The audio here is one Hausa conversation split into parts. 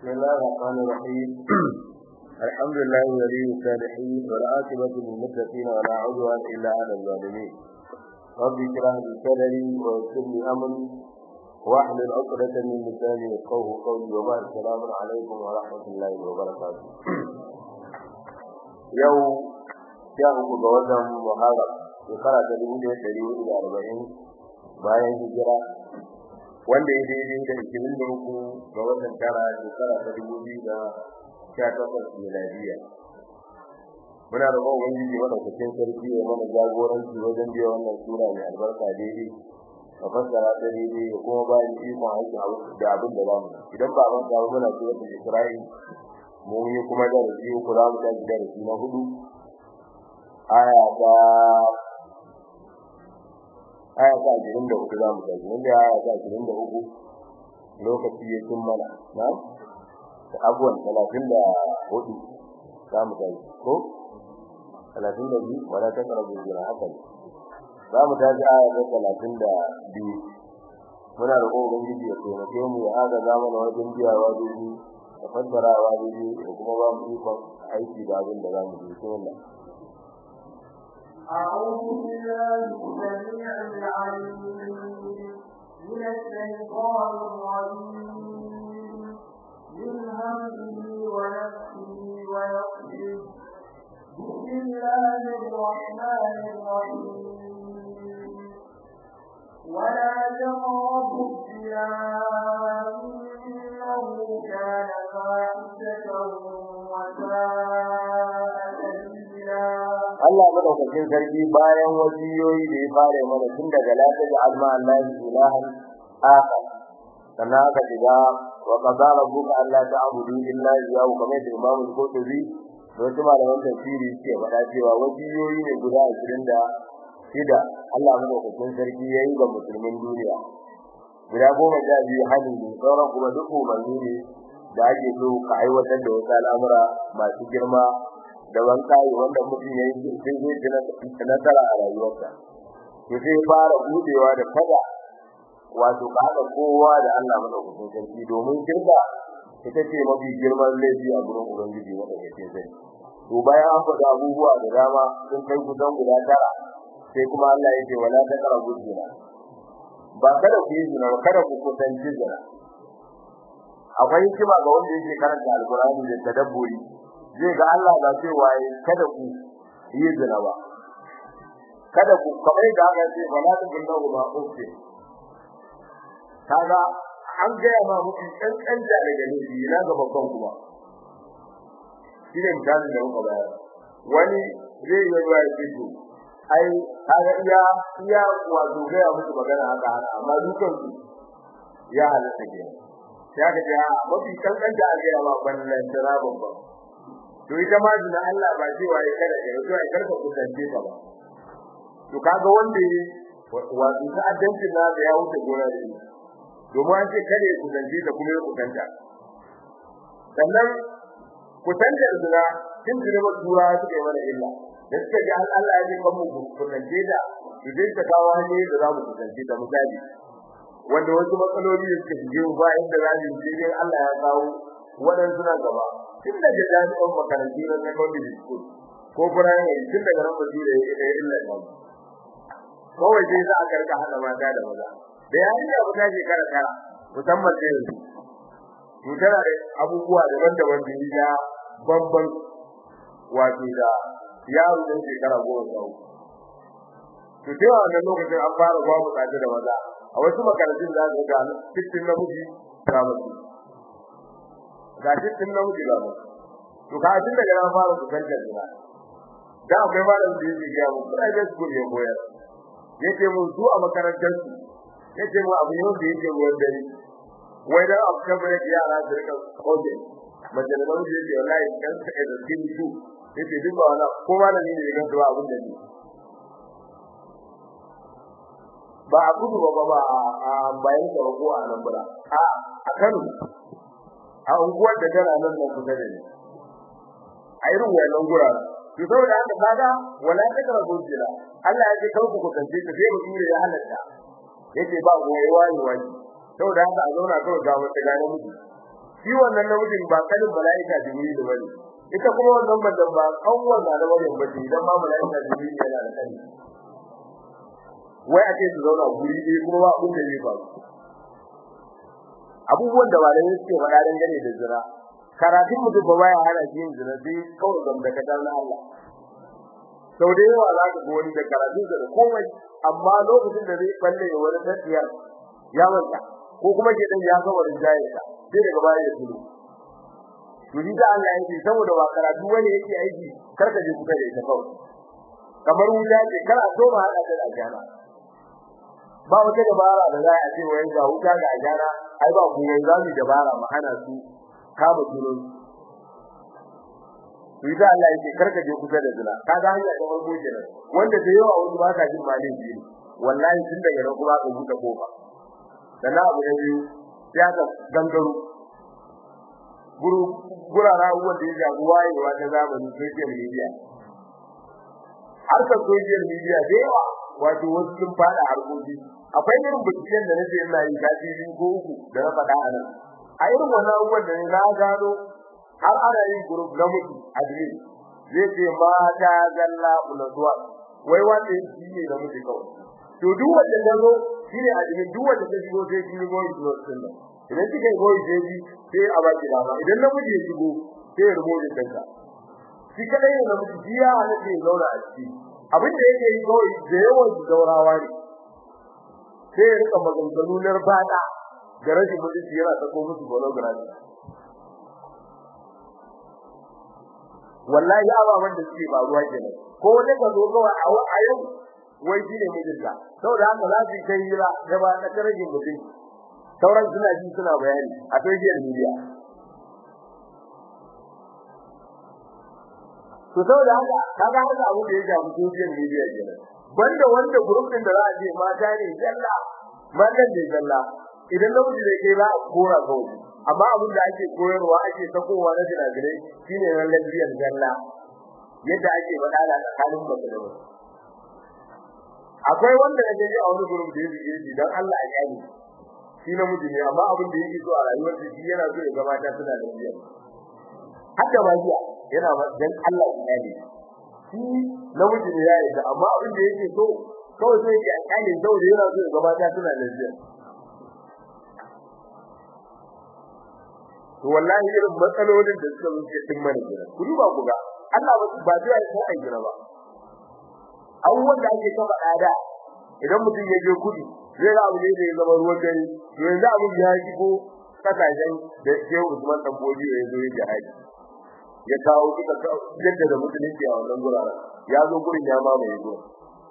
بسم الله الرحمن الرحيم الحمد لله ولي الصالحين والعاقبة للمتقين ولا عدوان إلا على الظالمين رب اشرح لي صدري ويسر لي أمري واحلل عقدة من لساني يفقهوا قولي وبعد السلام عليكم ورحمة الله وبركاته يوم شهر متوزن محرم shekara ta dubu ɗaya ɗari hudu da arba'in bayan hijira wanda ya daidai da ishirin da uku ga watan tara shekara ta dubu biyu da sha takwas miladiya muna da kuma ubangiji madaukakin sarki ya mana jagoranci wajen biya wannan sura mai albarka daidai a fassara ta daidai da kuma bayan ikon aiki da abin da zamu idan ba mun samu muna cewa da Isra'il mu yi kuma darasi uku za mu tafi darasi na hudu aya ta aya ta ashirin da uku za mu tafi wanda aya ta ashirin da uku lokaci ya cin mana na da abuwan talatin da hudu za mu tafi ko talatin da biyu wala ta karabu jira haka ne za mu tafi aya ta talatin da biyu muna da ƙoƙarin ubangiji ya taimake mu ya haga zamana wajen biyawa daidai da fassarawa daidai da kuma ba mu ikon aiki da abin da za mu yi sai أعوذ بالله السميع العليم من الشيطان الرجيم من همزه ونفسه ونفسه بسم الله الرحمن الرحيم ولا تقربوا الزنا إنه كان فاحشة وساء سبيلا Allah madaukakin sarki bayan wasiyoyi da ya fara mana tun daga lafiya da alma Allah ilahan akhar sannan aka shiga wa qadara rabbuka alla ta'budu illa iyyahu kamar da Imam Al-Qurtubi da wasu malaman tafsiri suke faɗa cewa wasiyoyi ne guda 20 da shida Allah madaukakin sarki ya yi ga musulmin duniya guda goma sha biyu hali ne sauran kuma duk umarni ne da ake so ka aiwatar da wasu al'amura masu girma da wankayi wanda mutum ya yi sai zai ji nasara a rayuwarsa to sai fara budewa da fada wato ka haɗa kowa da Allah madaukakin sarki domin shirka ita ce mafi girman laifi a gurin ubangiji madaukakin sarki to bayan an faɗa abubuwa da dama sun kai kusan guda tara sai kuma Allah ya ce wala taqrabu zina ba kada ku yi zina kada ku kusanci zina akwai hikima ga wanda yake karanta alqur'ani da tadabburi zai ga Allah ba ce waye kada ku yi zina ba kada ku kamar da aka ce wala taqrabu ba uke kaga an ga ma muku dan dan da daga ne na ga babban kuma shi ne misalin da muka bayar wani zai yi ruwa ya fito ai kaga iya iya wato ga musu magana haka haka amma dukan su ya halatta ke ya ga ya mafi kankan da aka yawa ballan tara babba to ita ma zina Allah ba ji waye kada ya to ai karka kusance ta ba to kaga wanda wato ta addanci na da ya wuce gona da shi domin an ce kada ya kusance ta kuma ya kusanta sannan kusantar zina tun da tura suke mana illa da suka ji Allah ya kan mu kusance da idan ta kawo hanyoyi da za mu kusance da misali wanda wasu matsaloli da suka shige ba inda za mu yi sai Allah ya kawo waɗansu na gaba tun daga jami'an makarantu na secondary school ko primary tun daga nan bazu da ya illa ta kawai dai za a karka hada mata da maza da yayin da ba ta shekara tara musamman da yanzu to tana da abubuwa daban-daban da ya babban wato da yaro da shekara goma sha uku to sai wannan lokacin an fara babu tsaje da maza a wasu makarantun za su ga cikin namiji ga mace ga cikin namiji ga mace to ka tun daga nan fara su kanta jira da akwai malamin da yake ga mu private school ya koyar yake mu su a makarantar su yake mu abu ne wanda yake ruwan dare wai da abu kan bare yara su rika koje mace da namiji yake wallahi kan ka da cikin su yake duk ba wala ko malami ne ga zuwa abin da ne ba a gudu ba ba a bayan da ko a nan bura a a Kano a unguwar da tana nan nan kusa da ni a irin wannan gura to saboda haka kaga wala ta kara gojira Allah ya ce kar ku kusance ta sai mutum ya halatta yace ba goyewa ne wani saboda haka a zauna kawai ga wata gane miji shi wannan namijin ba kalin mala'ika jibril bane ita kuma wannan madan ba kawwar da da wajen bace idan ma mala'ika jibril yana da kani wai ake su zauna guri ɗaya kuma ba abin da zai faru abubuwan da malamai suke faɗa dangane da zina karatun mutum ba baya hana shi yin zina sai kawai gam da kadar na Allah sau da yawa za ka ga wani da karatun da komai amma lokacin da zai balle wani tafiyar ya manta ko kuma ke dan ya ga wani jayinsa sai daga baya ya tuno to ni da Allah yake saboda ba karatu wani yake aiki karka je kuka da ita kawai kamar wuta ce kana so ma hada da ajana ba wata dabara da za a ce wai ga wuta ga ajana ai ba ku yanzu zamu dabara mu hana su kama tuno ni da Allah yake karka je kuka da zina kaga hanya ta farko kenan wanda da yawa wani ba ka jin malin biyu wallahi tun daga nan kuma ka buɗe kofa sannan abu na biyu ya ka gangaro guru gurara abubuwan da ya jago wayewa ta zamani social media harkar social media da yawa wato wasu sun fada harkoki akwai irin binciken da nake ina yi kafi biyu ko uku da na faɗa a nan a irin wannan abubuwan da na gano har ana yin group na mutu admin zai ce mata zalla ulatuwa wai wanda shi ne na mutu kawai to duk wanda ya zo shi ne admin duk wanda ta shigo sai shi ne goyi zuwa sunna idan kika yi goyi sai shi sai a baki dama idan namiji ya shigo sai ya rubo da kanka shi kadai ne namiji shi ya halatta ya zauna a ciki abin da yake yi kawai da yawan su daurawa ne sai ya rika maganganu na bada da rashin mutunci yana sako musu pornography wallahi ababan da suke faruwa kenan ko wanda ka zo kawai a yau wai shine mijinta saboda haka za su kai hira da ba ta karajin mutum sauran suna ji suna bayani a social media to saboda haka kaga haka abu da ya shafi social media kenan banda wanda group din da za a je mata ne jalla matan ne jalla idan namiji da ke za a kora kawai amma abin da ake koyarwa ake sakowa na jiragirai shine ran lafiyar jalla yadda ake faɗa da tsakanin mace da mace akwai wanda ya je a wani gurin da yake yi dan Allah ya yi shi namiji ne amma abin da yake so a rayuwar shi yana so ya gabata suna da lafiya haka ba jiya yana ba dan Allah ya yi shi namiji ne ya yi amma abin da yake so kawai sai ya kale saboda yana so ya gabata suna da lafiya to wallahi irin matsalolin da suka zuke din mana gida ku duba ku ga Allah ba ba zai yi sai gida ba abubuwan da ake kafa ada idan mutum ya je kudi zai ga abu ne da ya zama ruwan dare to yanzu abu ya shigo kasashen da ke Usman dan Bodi ya zo ya haji ya kawo duka yadda da musulunci a wannan guraren ya zo gurin ya ma mai zo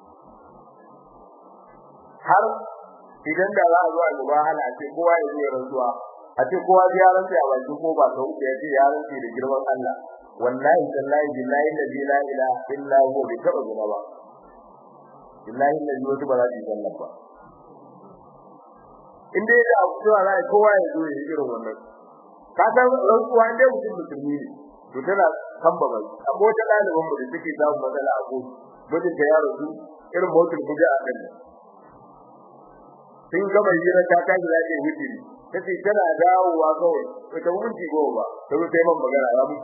har idan da za a zo a gaba hala a ce kowa ya zo ya rantsuwa a ce kowa ya rantsa a bakin ko ba sau ya ce ya rantsa da girman Allah wallahi tallahi billahi la ilaha illa huwa bi taba gaba ba billahi la wasu ba za su yi sallah ba in dai da abu cewa za kowa ya zo ya yi irin wannan ka san rantsuwa ne mutum musulmi ne to tana kamba ba amma wata ɗaliban mu da take samun matsala a gobe mijin ta yaro su irin motul kuje a kan sun gama hira ta tashi za ta yi wutiri tace tana dawowa kawai ta minti goma ta zo sai man magana ya mutu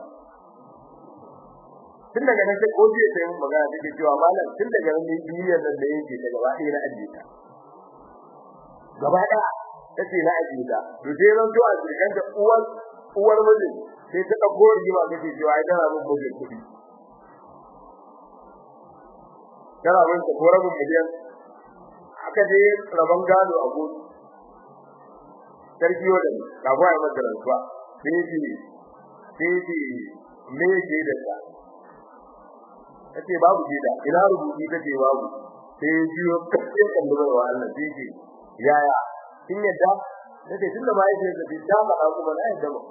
tun daga nan sai koji ya sai mun magana take cewa malam tun daga nan duniyar nan da yake ta gaba ɗaya na ajiye ta gaba ɗaya tace na ajiye ta to sai ran to a cikin da uwar uwar mijin sai ta dauko rigima take cewa ai tana mun mijin kuɗi tana mun ta ko rabin miliyan aka je rabon gado a gudu sarki wadda ka ba ya masa rantsuwa sai ji sai ji me ke da ta kace babu jida ina rubuci kace babu sai ji kace kan da wa Allah sai ji yaya kin yadda kace tunda ba yake da bidda ba kuma na yadda ba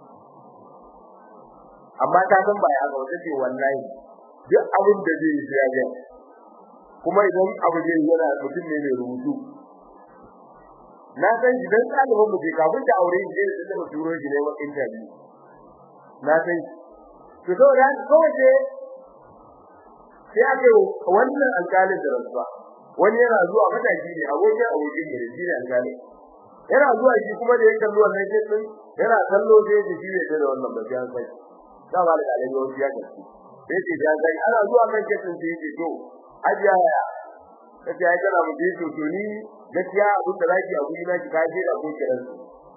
amma ta san ba ya ga wata ce wallahi duk abin da zai yi ya ga kuma idan abu zai yana mutum ne mai rubutu na san shi dan ɗaliban mu ke kafin ta aure shi da da turo shi ne wa interview na san to to da ko ce sai ake wannan alƙalin da rasuwa wani yana zuwa mataki ne abokin abokin ne shi ne alƙalin yana zuwa shi kuma da ya kallo wannan ke din yana kallo sai ya ji bai da wannan ba sai an sai da ba da alai yau ya gaske sai ce ya sai ana zuwa kan ke din sai ya ce to ajiya ya kace ai kana mu to to ni gaskiya abin da zaki a guri na ki kaje da ko kiran su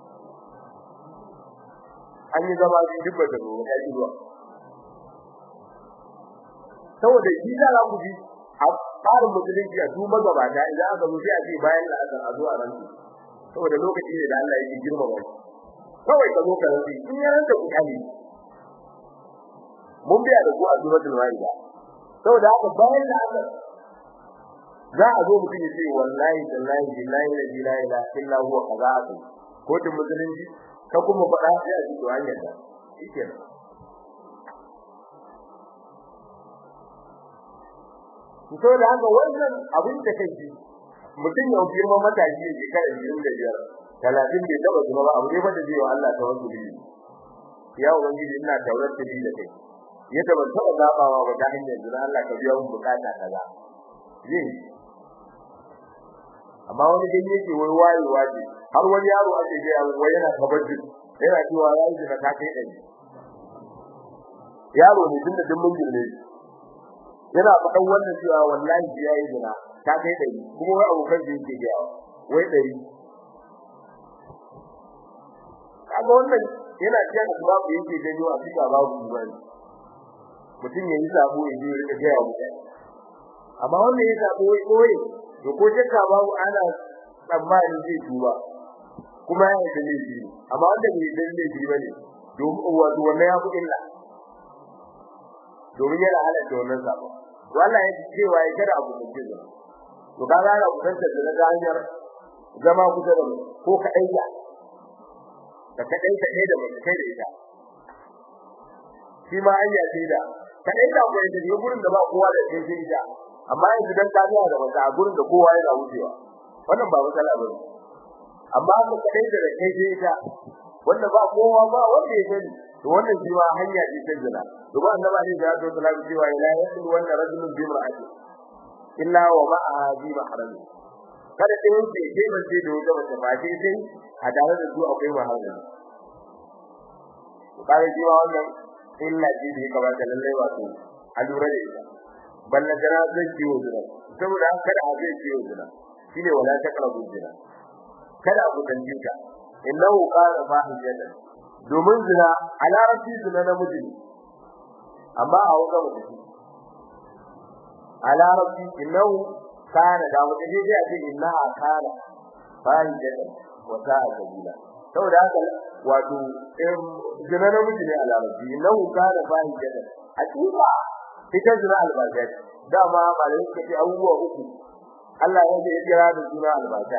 an yi zama shi duk da ruwa ya ji ruwa saboda shi da za ku ji a tsarin musulunci a duba gaba da idan aka zo sai a ce bayan da aka zo a ran saboda lokaci ne da Allah yake girma ba kawai ka zo ka rantsi in ya rantsa ku kali mun biya da ku a suratul maida saboda haka bayan da aka za a zo mutum ya ce wallahi tallahi billahi la ilaha illa huwa kaza aka kotun musulunci ka kuma faɗa sai a ji to hanyar da shikenan to da haka wannan abin da kai ji mutum ya girma matashi ya je kada yin da biyar talatin bai taba zuwa ba abu ne fa da zai wa Allah tawakkuli ya ubangiji ina tawakkuli da kai ya taba taba zabawa ba ta hanyar da Allah ka biya mun bukata kaza zai amma wani gani yake wai wayewa ne har wani yaro ake ga wai yana tabbaci yana cewa yayi da ka kai dai yaro ne tunda duk mun girme yana faɗan wannan cewa wallahi yayi zina ta kai dari kuma wai abokan da yake ga wai dari kaga wannan yana cewa da babu yake gani a cikin babu bane mutum yayi sabo ya je rika ga mutane amma wannan ya sabo wai koyi to ko shakka babu ana tsammanin zai tuba kuma ya yi laifi amma wanda bai da laifi bane domin wato wannan ya fi illa domin yana halatta wannan sabo wallahi ya cewa ya kada abu da jiza to kaga ana kusanta da ga hanyar zama kusa da mu ko ka aika ka kadai ka da mu kai da ita shi ma an yace da kadai da ko da gurin da ba kowa da kai sai ita amma yanzu dan ka ga da wata gurin da kowa yana wucewa wannan ba matsala ba amma ka kadai da kai sai ita wanda ba kowa ba wanda ya sani to wannan shi ma hanya ce ta zina to ba annabi ne da ya tsala cewa ila yaqul wanda rajulun bi mar'ati illa wa ma'aha bi mahram kada ɗayan ce ke ban ce da wata mace ba sai sai a tare da su akwai maharami to kare shi ma wannan illa ce da ya kamata lallai wato a lura da ita balla jira zai ciwo zina saboda kada a zai ciwo zina shine wala taqrabu zina kada ku danjinka innahu qala fahijatan domin zina a larabci zina namiji ne amma a wuka mutum a larabci innahu kana da mutum sai ya ce innaha kana fahijatan wa sa'a sabila saboda haka wato zina namiji ne a larabci innahu kana fahijatan hakika ita zina albasha dama malai suka ce abubuwa uku Allah ya ce ya kira da suna albasha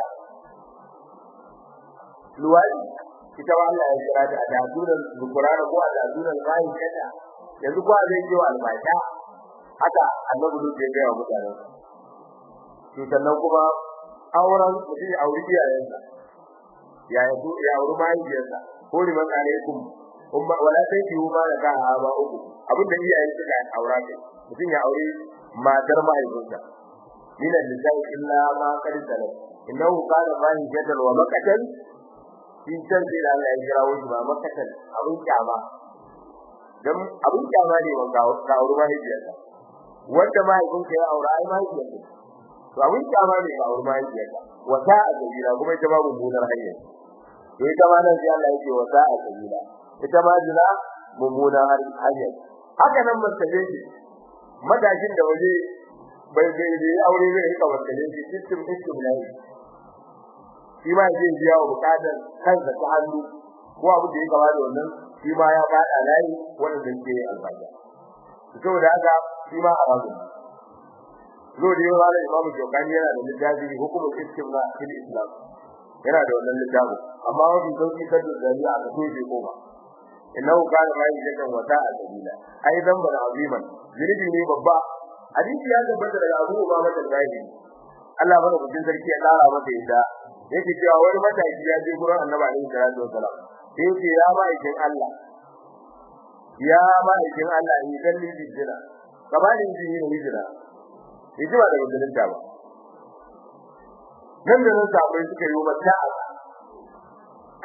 luwadi ita ba Allah ya kira ta da sunan Qur'ani ko da sunan bayin kada yanzu ko zai yi albasha haka annabi duk ya ga mutane to sannan kuma auren mutum ya auri iyayensa ya yi ya auri mahaifiyarsa ko liman alaikum umma wala sai ki ma da ka ba uku abin da iyayen suka aura ne mutum ya aure matar mahaifinsa min al-lisan illa ma qad salat innahu kana fahijatan wa makatan shi can sai da Allah ya kira wani ba makatan abin kyama dan abin kyama ne wanda ka aure mahaifiyarsa wanda mahaifinka ya aure ai mahaifiyarsa to abin kyama ne ka aure mahaifiyarsa wata a gabira kuma ita babu munar hanya to ita ma nan sai Allah ya ce wata a gabira ita ma zina mummunan hanya haka nan martabe shi madashin da waje bai bai da aure zai rika martabe shi system system ne shi ma zai biya wa bukatar kansa ta hannu ko abu da ya gaba da wannan shi ma ya fada layi wanda ke albarka saboda haka shi ma haramun zo da yawa da imamu jokani yana da littafi hukumar istimna fil islam yana da wannan littafi amma wani sauki kan da zariya a kaso ko ba innahu kana ma yakan wata a sabila ai dan bana aziman zirbi ne babba hadisi ya tabbata daga Abu Umama al-Bahili Allah bada kudin sarki ya tsara masa yadda yake cewa wani mataki ya je gurin Annabi alaihi salatu wasalam sai yake ya ma ikin Allah ya ma ikin Allah in kalli bijira gabanin jin yin hijira yaji ba daga dalilta ba nan da nan sabai suka yi mata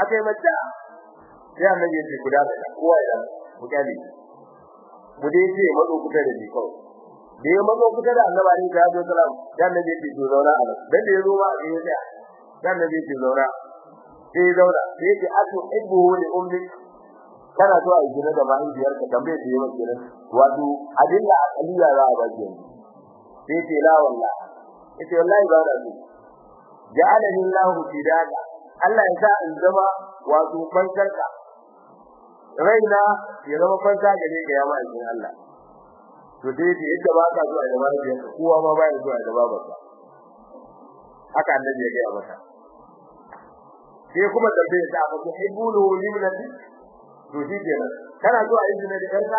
aka yi mata sai annabi ya ce guda da kowa ya ku kyale mu dai ce mazo kusa da ni kawai da ya mazo kusa da annabi ne da zo salam dan annabi ya ce to zauna a nan dan da ya zo ba a yi sai dan annabi ya ce zauna sai ya zauna sai ya ce atu ibbu li ummi kana so a yi gina da mahaifiyar ka tambaye ta yawan gina wato adilla akaliya za a baki sai ce la wallahi yace wallahi ba da su ja'alani Allahu fidaka Allah ya sa in zama wato fankarka raina ya zama fanka gare ka ya ma'aikin Allah to dai da yadda ba ka zuwa da mahaifiyar ka kowa ma ba ya zuwa da babarsa haka annabi ya ga mata sai kuma tambaye ta ba ku hibbulu limnati to shi kenan kana zuwa yin zina da yarka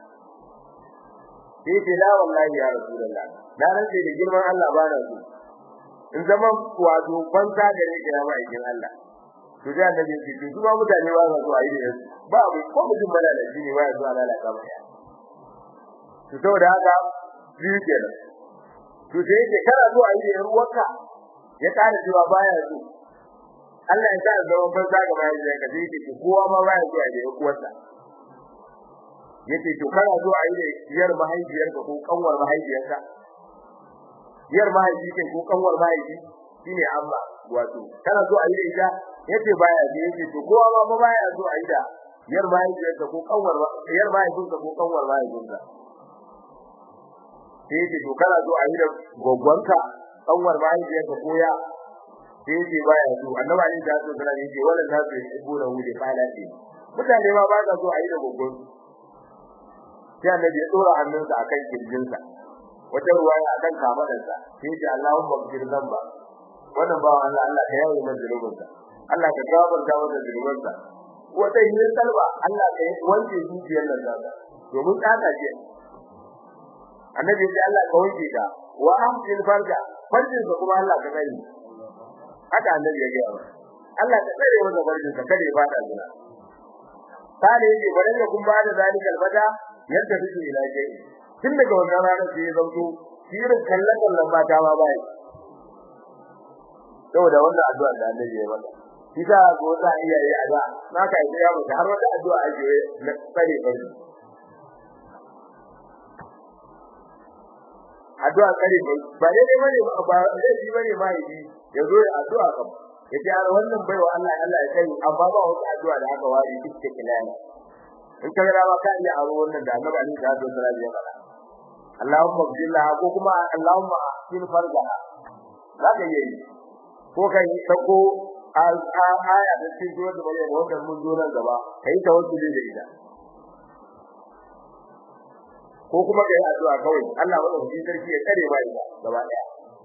sai ce la wallahi ya rasulullah na rantsa da girman Allah ba na so in zama wato banza da ne ga ma'aikin Allah to da annabi ya ce to kuma mutane ba za su ayi da su ba mu ko mutum bala da shi ne ba ya zuwa lalata ba ya to saboda haka biyu kenan to sai yake kana zuwa ayi da yar uwarka ya kare cewa baya so Allah ya sa zama banza ga ma'aikin ka sai yake kowa ma baya zuwa da yar uwarsa yace to kana zo a yi da yar mahaifiyarka ko kanwar mahaifiyarka yar mahaifi kai ko kanwar mahaifi shine amma wato kana zo a yi da ita yace baya ji yace to kowa ma ba baya zo a yi da yar mahaifiyarka ko kanwar yar mahaifinka ko kanwar mahaifinka sai yace to kana zo a yi da goggonka kanwar mahaifiyarka ko ya sai yace baya zo annabi ali da so kana yace wala ta ce ibuna hu da falati mutane ma ba ka zo a yi da goggonsu sai annabi ya dora hannunsa akan kirjinsa wata ruwaya akan kamadarsa sai ya Allahumma ghfir dhanba wannan ba Allah Allah ka yaye masa zunubinsa Allah ka gafarta masa zunubinsa wata yin salba Allah ka wanke zuciyar nan nasa domin tsaka ce annabi ya ce Allah ka wanke ta wa amsil farja farjin sa kuma Allah ka tsare haka annabi ya gaya Allah ka tsare masa farjin sa kada ya fada zina kare yake bare da kun ba da zalikal bada yadda take ila jai tun daga wannan ranar sai ya zanto shirin kallon kallon mata ma bai saboda wannan addu'a da Annabi ya mata kisa ko za iya yi ada naka yi ya mutu har wata addu'a ake na tsare bari addu'a tsare bari ba dai dai bane ba dai shi bane ma yi ya zo ya addu'a kam ya ce wannan baiwa Allah Allah ya kai amma ba wata addu'a da aka ware cikin kilani in ka ga ba ka iya aro wannan da Annabi Ali da Abdul Salam ya faɗa Allahumma billahi ko kuma Allahumma fil farjaha zaka yi ko kai sako aya da cikin zuwa da bare wannan mun zo nan gaba kai tawakkuli da ita ko kuma kai addu'a kawai Allah wannan shi sarki ya kare ba ita gaba daya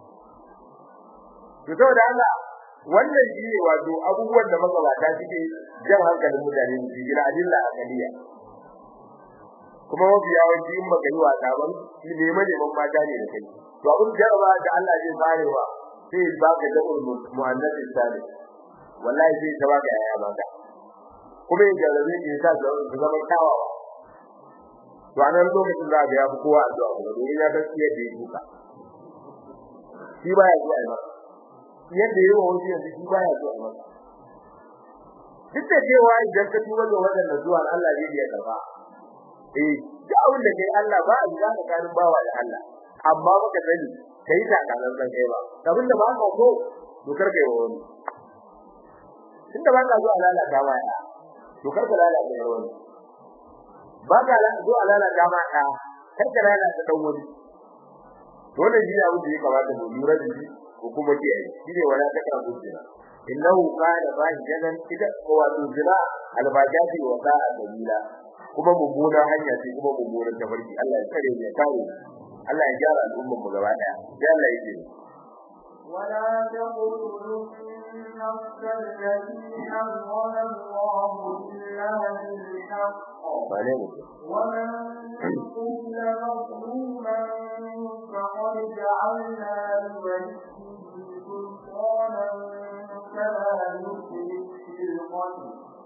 to saboda Allah wannan shi ne wato abubuwan da magabata suke jan hankalin mutane su ji na adilla akaliya kuma mafi yawanci in baka yi wasa ba shi ne mai neman mata ne da kai to abin jaraba da Allah zai farewa sai ba ka da mu'annas salih wallahi sai ta baka yaya mata kuma in jarabe ne sa su zama kawawa to anan lokacin za ga ya fi kowa addu'a kuma domin ya gaskiya da ya duka shi baya zuwa ba yadda yawa wani yanzu shi baya zuwa ba duk da cewa idan ka tuba da wadannan zuwa Allah zai iya karba eh da abin da kai Allah ba a za ka karin bawa da Allah amma baka sani kai ta kanan san kai ba abin da ba ka so to kar kai wani tunda ba ka zuwa lalata ma ya to kar ka lalata ya wani ba ka zuwa lalata ma ya kar ka lalata dan wani dole shi ne abin da ya kamata mu lura da shi ko kuma kiyaye shi ne wala ta kafu jina innahu kana fahijan ida ko wato jina albajati wa sa'a dalila kuma mummuna hanya ce kuma mummunan tafarki Allah ya kare mu ya kare Allah ya gyara al'ummar mu gaba daya sai Allah ya ce ولا تقتلوا النفس التي حرم الله إلا بالحق ومن قتل مظلوما فقد جعلنا لوليه سلطانا فلا يسرف في القتل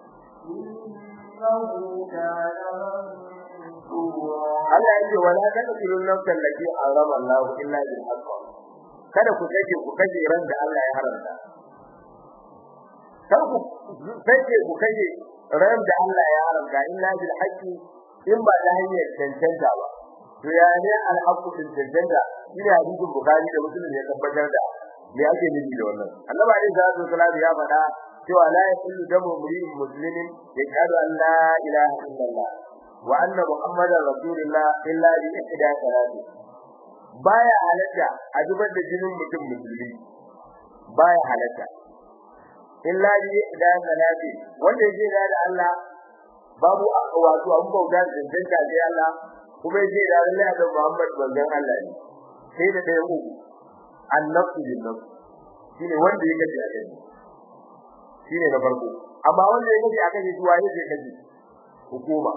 إنه كان منصورا Allah ya ce wala taqtulun nafsan allati harama Allah illa bil haqq kada ku kace ku kace ran da Allah ya haramta kar ku sai ku kaje ran da Allah ya haramta illa bil haqqi in ba da hanyar cancanta ba to ya ne al haqqu din cancanta ina hadisin bukhari da muslim ya tabbatar da me ake nufi da wannan annabi alaihi salatu wasallam ya faɗa cewa la yaqulu damu mu'min muslimin yaqulu an la ilaha illallah wa anna muhammadar rasulullah illa bi ihda salati baya halatta a zubar da jinin mutum musulmi baya halatta illa bi ihda salati wanda yake da Allah babu wato an bauta da danta da Allah kuma yake da Allah da Muhammad manzon Allah ne sai da ɗaya uku annafsu bin nafs shine wanda yake da Allah shine na farko amma wanda yake da aka ji zuwa yake kaji hukuma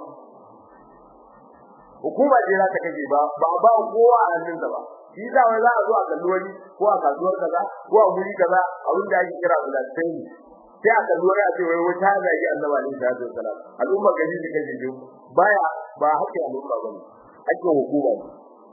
hukuma ce za ta kaje ba ba ba kowa a hannun da ba shi da wai za a zo a kalli wani ko a kasuwar kaza ko a guri kaza a wanda ake kira bulastai sai a kalli wani a ce wai wata zagi annabi alaihi salatu wasalam al'umma gari da kaje jo baya ba hakkin al'umma bane hakkin hukuma ne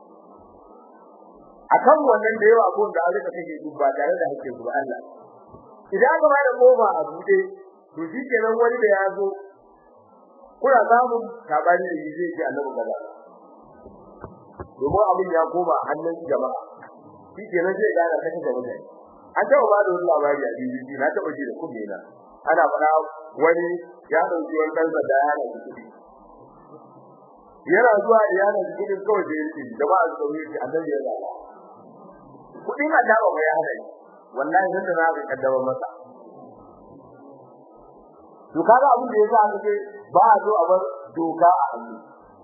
akan wannan da yawa abun da aka kake su ba tare da hakkin su Allah idan aka bada kofa a bude to shi kenan wani da ya zo kuna samun sabani da zai ji annabi kaza domin abin ya koma hannun jama'a shi kenan zai gane kake da mutane an taɓa ba da wani labari a BBC na taɓa ji da kunne na ana faɗa wani ya ɗauki wani ɗan sanda ya na kuɗi yana zuwa da yana da kuɗin kawai da yake jama'a su ɗauke shi annabi ya zaba kuɗin a taɓa mai hana yi wallahi nan da na ga kaddama masa to kaga abin da yasa aka ce ba a zo a bar doka a hannu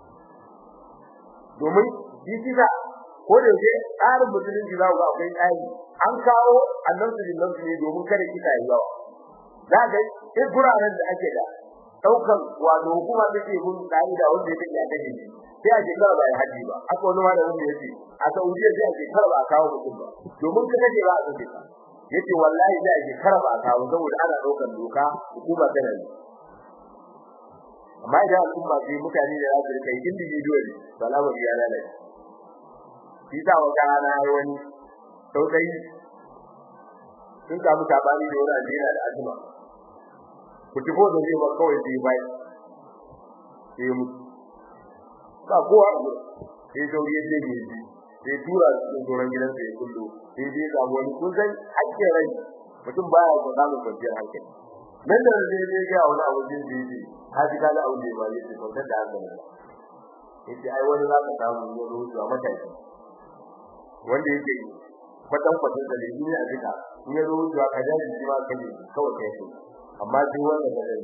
domin shi kisa ko da yake tsarin musulunci za ku ga akwai tsari an kawo annabi sallallahu alaihi ne domin kada kisa yi yawa za ga in guraren da ake da daukan wato hukuma take mun tsari da wanda yake da dade sai a ce kar ba ya haji ba aka wani ma da wanda yake a Saudiya sai a ce kar ba a kawo mutum ba domin kada ce ba a kace yace wallahi da ake kar ba a kawo saboda ana daukan doka hukuma tana yi amma idan al'umma sai mutane da za su rika yin individual salamu ya lalace shi sa wata rana wani saudai sun samu tabani da wani addini da azuma ku tifo da zai ba kawai sai bai sai mu ba kowa sai sauri ya ce ne sai tura su tsoron gidansa ya kullu sai dai ga wani kun san hakkin rai mutum baya ga samun kwanciyar hankali nan da zai je ga wani abu jin da yake ka ji kana abu ne ba yake kwantar da hankali yace ai wani za ka samu ya zo zuwa mataki wanda yake kwatan kwatan da limi ne a duka in ya zo zuwa ka daji shi ma kaje kawai kai shi amma sai wanda ka dai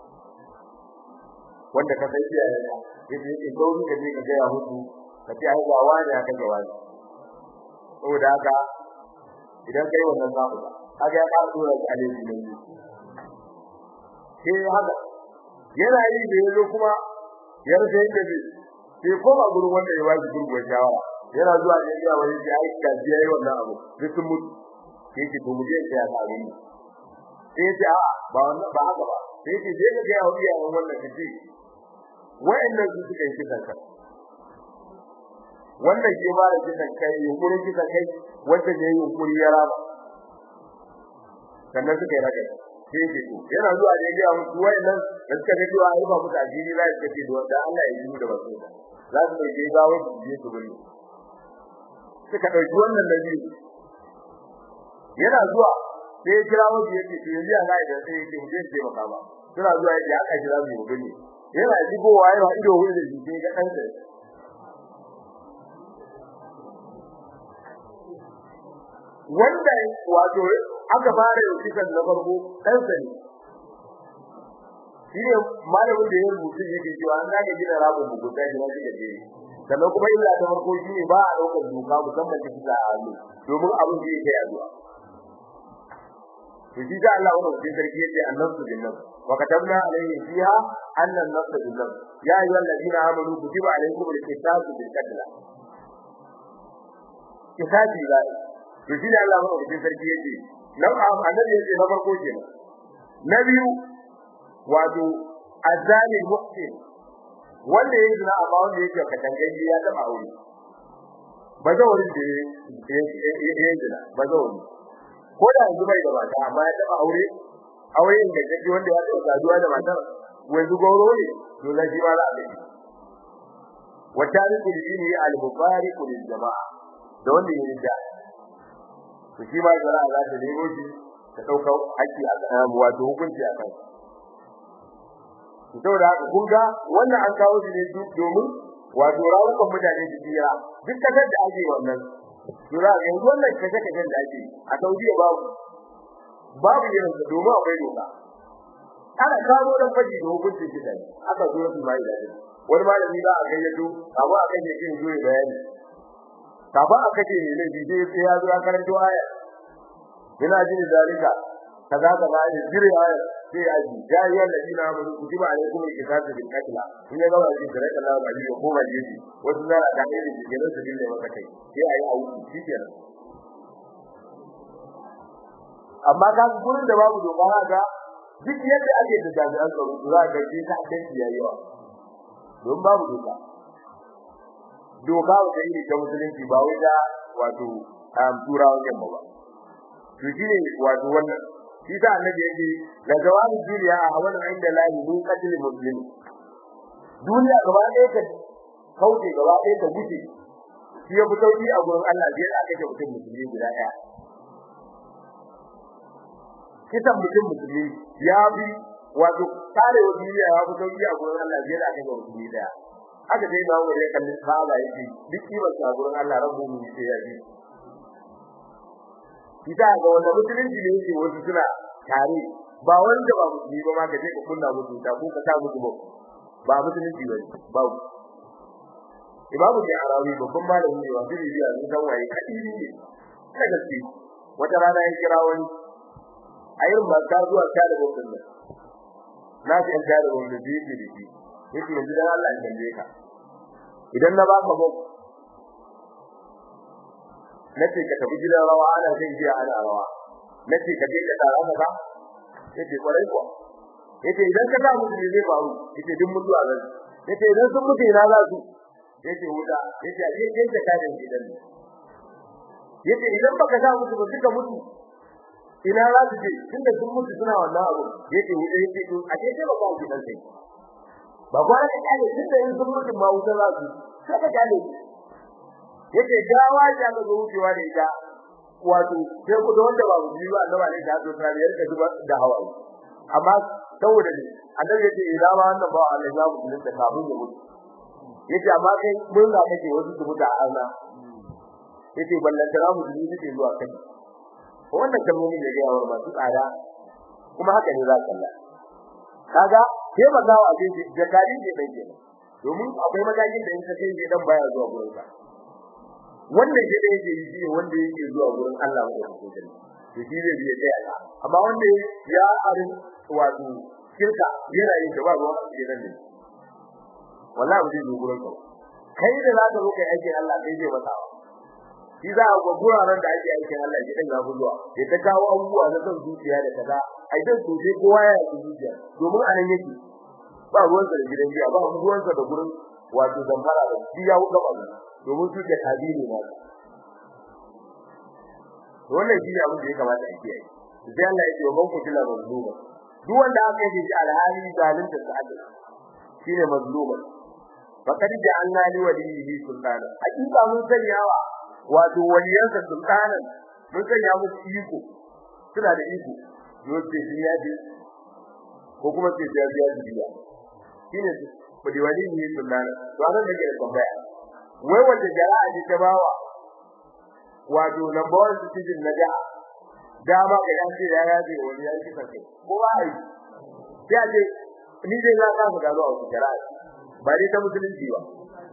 wanda ka sai ya yana yace yake sauri ka je ka ga ya hudu ka ce ai ga wani aka ga wani saboda haka idan kai wannan zaku kaga ya fara tura shi alaihi ne sai haka yana yi da yazo kuma ya rufe yadda zai sai koma gurin wanda ya waji gurguwar shawara yana zuwa ne ya wani ya yi kaji yayi wannan abu sai sun mutu sai ki to mu je sai ya samu ni sai ce a ba wannan ba haka ba sai ki je ga ya wuya wannan kace wayannan su suka yi kisan kai wannan ke ba da kisan kai yunkurin kisan kai wanda ne yunkuri ya raba sannan suka yi rage sai ke to yana zuwa da ya musu wayannan da suka ga cewa ai ba mu da ajiri za su ce da wanda Allah ya yi da basu za su mai je gawo su je su gudu suka dauki wannan da biyu yana zuwa sai ya kira wani yake to yanzu ana da sai yake mu je sai maka ba suna zuwa yake aka kira mu mu gani yana jigowa yana ido wuri da shi sai ga dan sa wanda wato aka fara yau kisan na farko dan sa ne shine malamin da ya rubuta yake cewa an zaka gina rabon bugu da gina shi gaje sannan kuma illa ta farko shine ba a daukar doka musamman ta kisa a hannu domin abin da yake yaduwa to shi da Allah wannan sai sarki yace annabtu bin nafs wa katabna alayhi fiha anna an-nafs bin nafs ya ayyuhal ladina amanu kutiba alaykum al-qisasu bil qatl kisasi ba to shi da Allah wannan sai sarki yace nan annabi yace na farko kenan na biyu wato azali muhsin wanda yake zina amma wanda yake katangaji ya taba aure bazawarin da yake zina bazawari ko da yanzu bai da mata amma ya taba aure auren da kake wanda ya taɓa saduwa da matar wanzu goro ne to na shi ma za a gani wa tariku dini al-mubariku lil jama'a da wanda ya rida to shi ma jama'a za ta nemo shi ta dauka haƙƙi a kan wato hukunci a kan to saboda haka kun ga wannan an kawo shi ne domin wato rawukan mutane su jira duk kasar da ake wannan jira yanzu wannan kashe kashen da ake a Saudiya babu babu irin sa domin akwai doka ana kawo dan faji da hukuncin shi dai aka zo su mai da wani malami za a gayyato abu a kan yake zo bayani kafa aka ce ne ne sai ya zo karanto aya ina jin zalika kaza kaza ne jira aya sai ya ji ya yi ladina amanu kutiba alaikum alqisas bil qatl in ya gaba shi da Allah ba ji ko ba ji wasu zara da ne da gidan su dinne maka kai sai ayi auki shikenan amma ka gurin da babu doka haka duk yadda ake da jami'an tsaro za ka ji ta danki yayi yawa don babu doka doka wata iri ta musulunci ba wai da wato turawan yamma ba to shine wato wannan shi da annabi yake la jawabi duniya a hawan inda lahi mun qatl muslim duniya gaba ɗaya ka kauce gaba ɗaya ka guje shi ya fi sauki a gurin Allah biyar aka ce mutum musulmi guda ɗaya kisan mutum musulmi ya bi wato kare wa duniya ya fi sauki a gurin Allah biyar aka ce musulmi ɗaya haka dai ba wani kallon sahaba yake duk kimar sa gurin Allah rabbu mu sai ya bi kita ga wanda musulunci ne yake wasu suna tare ba wanda ba musulmi ba ma kaje ka kunna musu ta ko ka ta musu ba ba musulunci ba ba imamu da arawi babban malami ne wanda ne ya san waye kadiri ne ta gaske wata rana ya kira wani a irin ba ta zuwa ta da babban nan na ji an da wanda ji ji da shi yake yanzu dan Allah ya tambaye ka idan na baka ba nace ka tafi gidan rawa ana zai je ana rawa nace ka je ka tsara maka yace kwarai kuwa yace idan ka samu ne zai faru yace duk mutuwa zan yace idan sun mutu ina za su yace wuta yace a je gidan ka da gidan yace idan baka sa mutu ba duka mutu ina za su je tunda sun mutu suna wannan abu yace wuta yace to a je sai ba ka gidan sai ba gwara ka kale tunda in sun mutu ma wuta za su sai ka kale yace gawa ta ga wucewa da ita wato sai ku da wanda ba mu ji ba Allah ne da zuwa biyar da zuba da hawa amma saboda ne annabi yace idan ba wannan ba Allah ya mu da kafin ya mutu yace amma kai mun ga kake wasu su mutu a Allah yace ballan da mu ji ne zuwa kai wannan kalmomin da ya yawa masu tsada kuma haka ne za ka kalla kaga sai magawa a cikin jakari ne dan kenan domin akwai magakin da in ka kai dan baya zuwa gurin ka wanda ke da yake yi wanda yake zuwa gurin Allah mai hukunci to shi zai biye tsaya ka amma wanda ya arin wato shirka yana yin da ba ruwa a cikin ne wallahi ba zai zo gurin ka kai da za ka zo kai aikin Allah kai zai masa shi za a ga guraren da ake aikin Allah ke dan gabu zuwa ya ta kawo abubuwa na son zuciya da kaza ai dan so sai kowa ya yi zuciya domin anan yake ba ruwansa da gidan jiya ba ruwansa da gurin wato zamfara da shi ya wuka ba domin su da kadiri ne wannan shi ne abin da ya kamata a kiyaye sai Allah ya ce wa ku kila mazluma duk wanda aka yi shi alhali zalunta sa aka shine mazluma faqad ja'alna li waliyhi sultana hakika mun sanyawa wato waliyansa sultana mun sanya musu iko suna da iko yote shi ya ji ko kuma sai ya biya biya shine ku di waliyhi sultana to anan da ke da tambaya wai wanda jara'a ji ta bawa wato number 1 citizen na da dama ga yan ce ya yaje wani yanki sai ko ai sai ce ni dai za ka ga zuwa ku jara'a ba dai ta musulunci ba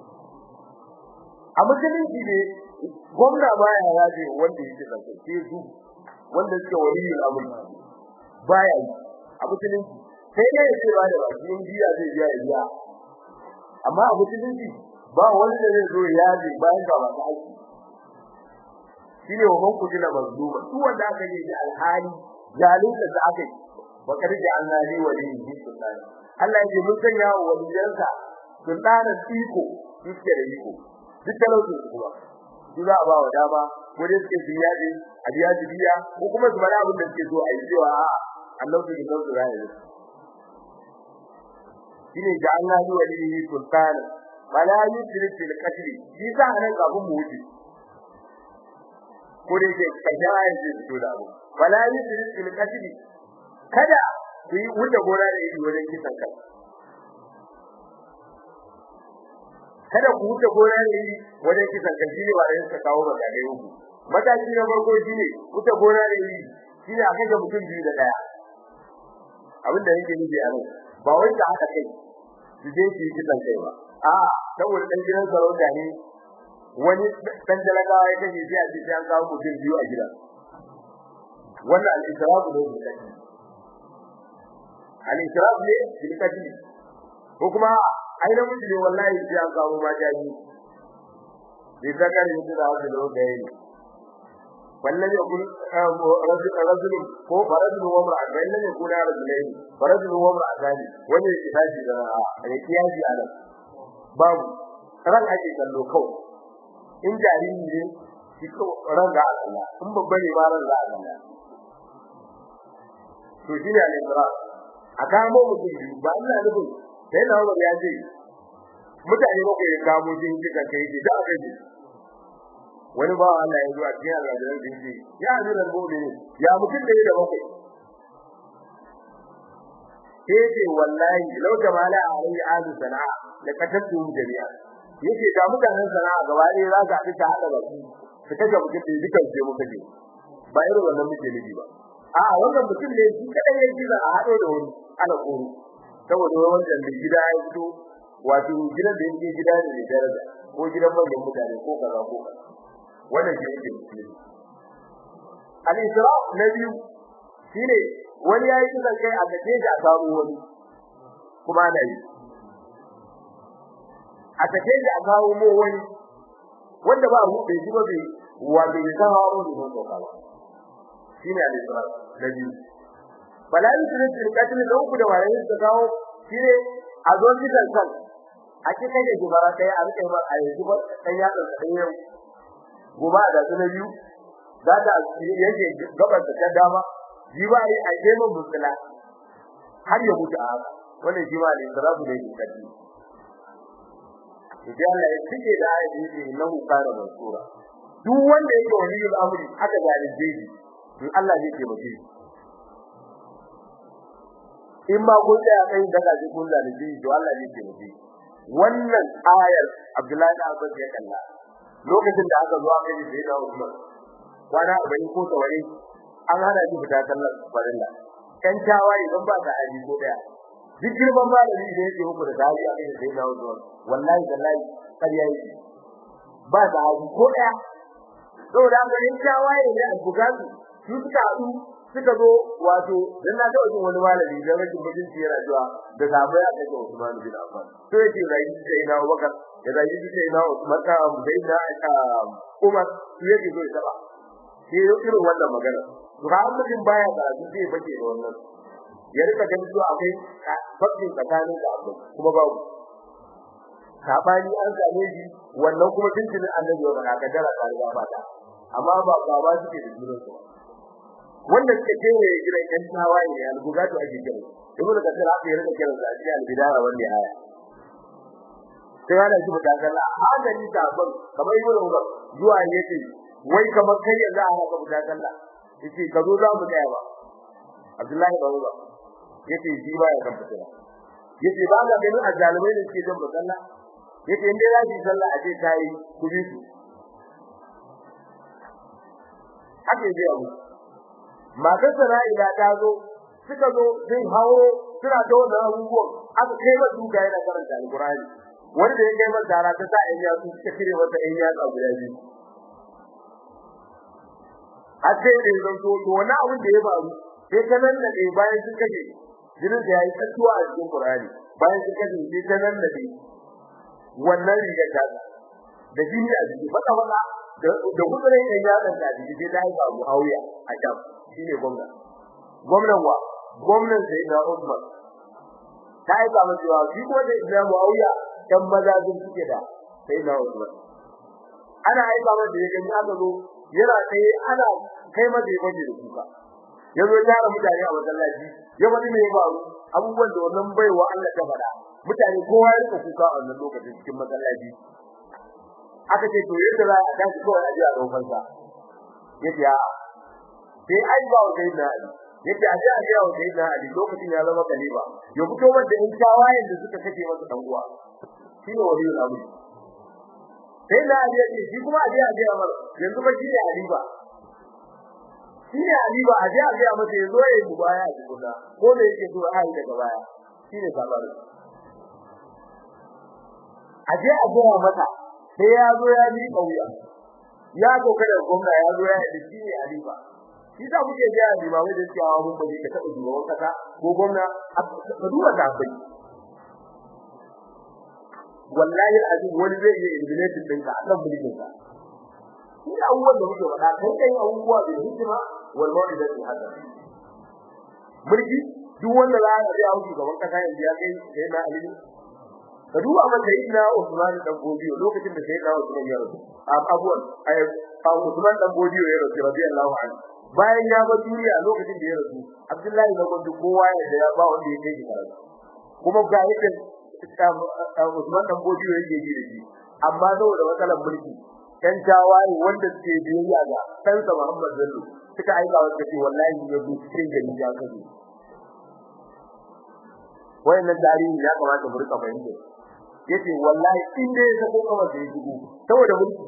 a musulunci ne gwamna ba ya yaje wanda yake sai sai su wanda suke waliyin amur baya yi a musulunci sai ne ya ce ba da bakin biya zai biya ya biya amma a musulunci ba wanda zai zo ya ji bayan ga masu aiki shine wannan kujina mazluma duk wanda aka yi da alhali zalunta da aka yi wa karja annabi waliyin sultan Allah ya mun sanya wa waliyansa sultanan iko suke da iko duk talaucin su kuma su za a ba wa dama ko dai suke su yaji a biya biya ko kuma su bada abin da suke so a yi cewa Allah su gidan su rayu shine da Allah yi walihi sultan wala yusrik fil qatl shi sa nan kafin mu wuce ko dai ke kaja ayin da su da abu wala yusrik fil qatl kada ku yi wuce gona da iri wajen kisan kai kada ku wuce gona da iri wajen kisan kai shine ba yin ka kawo ba da uku mataki na farko shine wuce gona da iri shine a kaje mutum biyu da daya abin da yake nufi a nan ba wai da haka kai su je su yi kisan kai ba a saboda dan gidan sarauta ne wani dan jalagawa ya kace sai a ce sai an kawo mutum biyu a gidan wannan al-israfu ne da kai al-israf ne bil qatl ko kuma ai da mutum ne wallahi sai an kawo ma jaji bai zakar ne da wanda da wanda yayi wallahi yakun rajul rajul ko farajul wa mar'a bayan ne kuna rajulain farajul wa mar'a gani wanda yake tashi da ya kiyaji a nan babu ran ake kallo kawai in jariri ne shi ko ran ga Allah in babba ne ba ran ga Allah to shi ne al-israf a kamo mutum biyu ba ina nufin sai na Umar ya ce mutane ba ku yi kamo jin kika kai ji da aka ji wani ba Allah ya zo a cikin alƙawarin da yake ya ji da gobe ya mutum da da bakwai sai ce wallahi law jamala alayhi ahlu sana'a la katabtu jami'a yace da mutanen sana'a gaba ɗaya za ka haɗu ta haɗa baki su kaga mutum da dukan ce muka je ba irin wannan muke nufi ba a wannan mutum ne shi kadai ya gida a hado da wani ana koro saboda wannan da gida ya fito wato gidan da yake gida ne da daraja ko gidan manyan mutane ko kaza ko kaza wannan shi yake musulmi al-israf na biyu shine wani yayi kisan kai a gaje da samu wani kuma na yi a gaje da kawo mu wani wanda ba mu bai ji ba bai wa bai san hawo ne ko kaza shine al-isra na biyu bala yusrin fil qatl da uku da waye da kawo shine a zo kisan kan a cikin da gubara kai a rike mar a yanzu ba dan ya da dan yau goba da su na biyu da da yake gabar da dama ji ba yi a jema musula har ya mutu a haka wannan shi ma al-isra ne ke kadi idan Allah ya cike da ayyuka innahu kana mansura duk wanda yake wani al'amari aka zalunce shi in Allah zai taimake shi in ma kun da kai daga ji kun zalunce shi to Allah zai taimake shi wannan ayar Abdullahi da Abbas ya kalla lokacin da aka zo aka yi sai da Usman kwana 40 ko tawari an hana shi fita sallar farilla kan tawaye ban ba ka aji ko daya duk girman malami da yake muku da dali a cikin sai da Usman wallahi wallahi kariya yake ba da aji ko daya saboda an ganin tawaye ne a bugatu su suka haɗu suka zo wato dan na taɓa jin wani malami da rashin mutunci yana cewa da sabai a kai Usman bin Affan to yake rai sai na Abubakar da rai sai na Usman ka sai na Umar su yake zo ya taba sai irin wannan magana to har mutum baya da su sai bace da wannan ya rika ganin cewa akwai fakin tsakanin da abu kuma babu sabani an same shi wannan kuma tuntuni annabi ya faɗa kadara ta riga ba ta amma ba baba suke da junansu ba wanda suke kewa ya gidan yan tawaye ne al-bugatu ake kira ibn kasir aka yi rika kiran sa cikin al-bidaya wanda ya aya sai ana shi da kalla haka ni ta ban kamar ibn umar zuwa yake wai kamar kai yanzu a haka da kalla yace ka zo za mu tsaya ba abdullahi ba umar yace shi ba ya kan fitira yace ba ga ganin azalimai ne suke jan musalla yace in dai za ki sallah a ce kai ku bi su haka yace abu matar Sara'ila ta zo suka zo zai hawo suna da wannan abubuwan aka kai masa duka yana karanta alqur'ani wanda ya kai masa dara ta sa in ya su suka kire masa in ya ga guda biyu har sai da zan to to wannan abin da ya faru sai ta nan da bayan sun kaje jinin da yayi tsuwa a cikin qur'ani bayan sun kaje sai ta nan da wannan riga ta da jini a jiki baka baka da gudurin ɗan yaɗan da jiki sai ta yi ba Muawiya a can shine gwamna gwamnan wa gwamnan sai da Umar ta yi ba cewa shi ko da Imam Muawiya dan maza sun suke da sai da Umar ana aika masa da yake aka zo yana tsaye ana kai masa yake da kuka ya zo ya mutane a masallaci ya wani me ya faru abubuwan da wannan baiwa Allah ta faɗa mutane kowa ya rika kuka a wannan lokacin cikin masallaci aka ce to yadda za a tashi kawai a ji a daukar sa yace a sai ai ba wa sayyidina ali yace a ji a ji wa sayyidina ali lokacin ya zama kaliba ya fito wanda in tawayen da suka kace masa dan uwa shine waliyul amri sai na ali yace shi kuma a ji a ji amar yanzu ba shi ne aliba shi ne aliba a ji a ji masa yazo ya yi baya a cikin ko da yake so a yi daga baya shi ne sabarin a je a gaya mata sai ya zo ya bi kauya ya zo kada gwamna ya zo ya yi shi ne alifa shi da muke ga limamai da cewa mun bari ka taba shugaban kasa ko gwamna ka duba ta bai wallahi azim wani zai iya eliminate din ka akan mulkin ka shi abubuwan da muke faɗa kai kai abubuwa da hikima wal mau'izati hasan mulki duk wanda za a ga hauki gaban kasa yanzu ya kai sai na alimi ka duba amma sai na Usman dan Godiyo lokacin da sai na Usman ya rasu abuwan ay Usman dan Godiyo ya rasu radiyallahu anhu bayan ya ba duniya lokacin da ya rasu Abdullahi na Gondo kowa ya da ya ba wanda ya kai shi karatu kuma ga yake Usman dan Godiyo yake ji da shi amma saboda matsalar mulki kan tawaye wanda suke biyayya ga kansa Muhammad Bello suka aika wanda ce wallahi ya zo cikin gari ya kaje wayannan tarihi ya kamata mu rika fahimta yace wallahi in dai ya ko kawai da yigo saboda mulki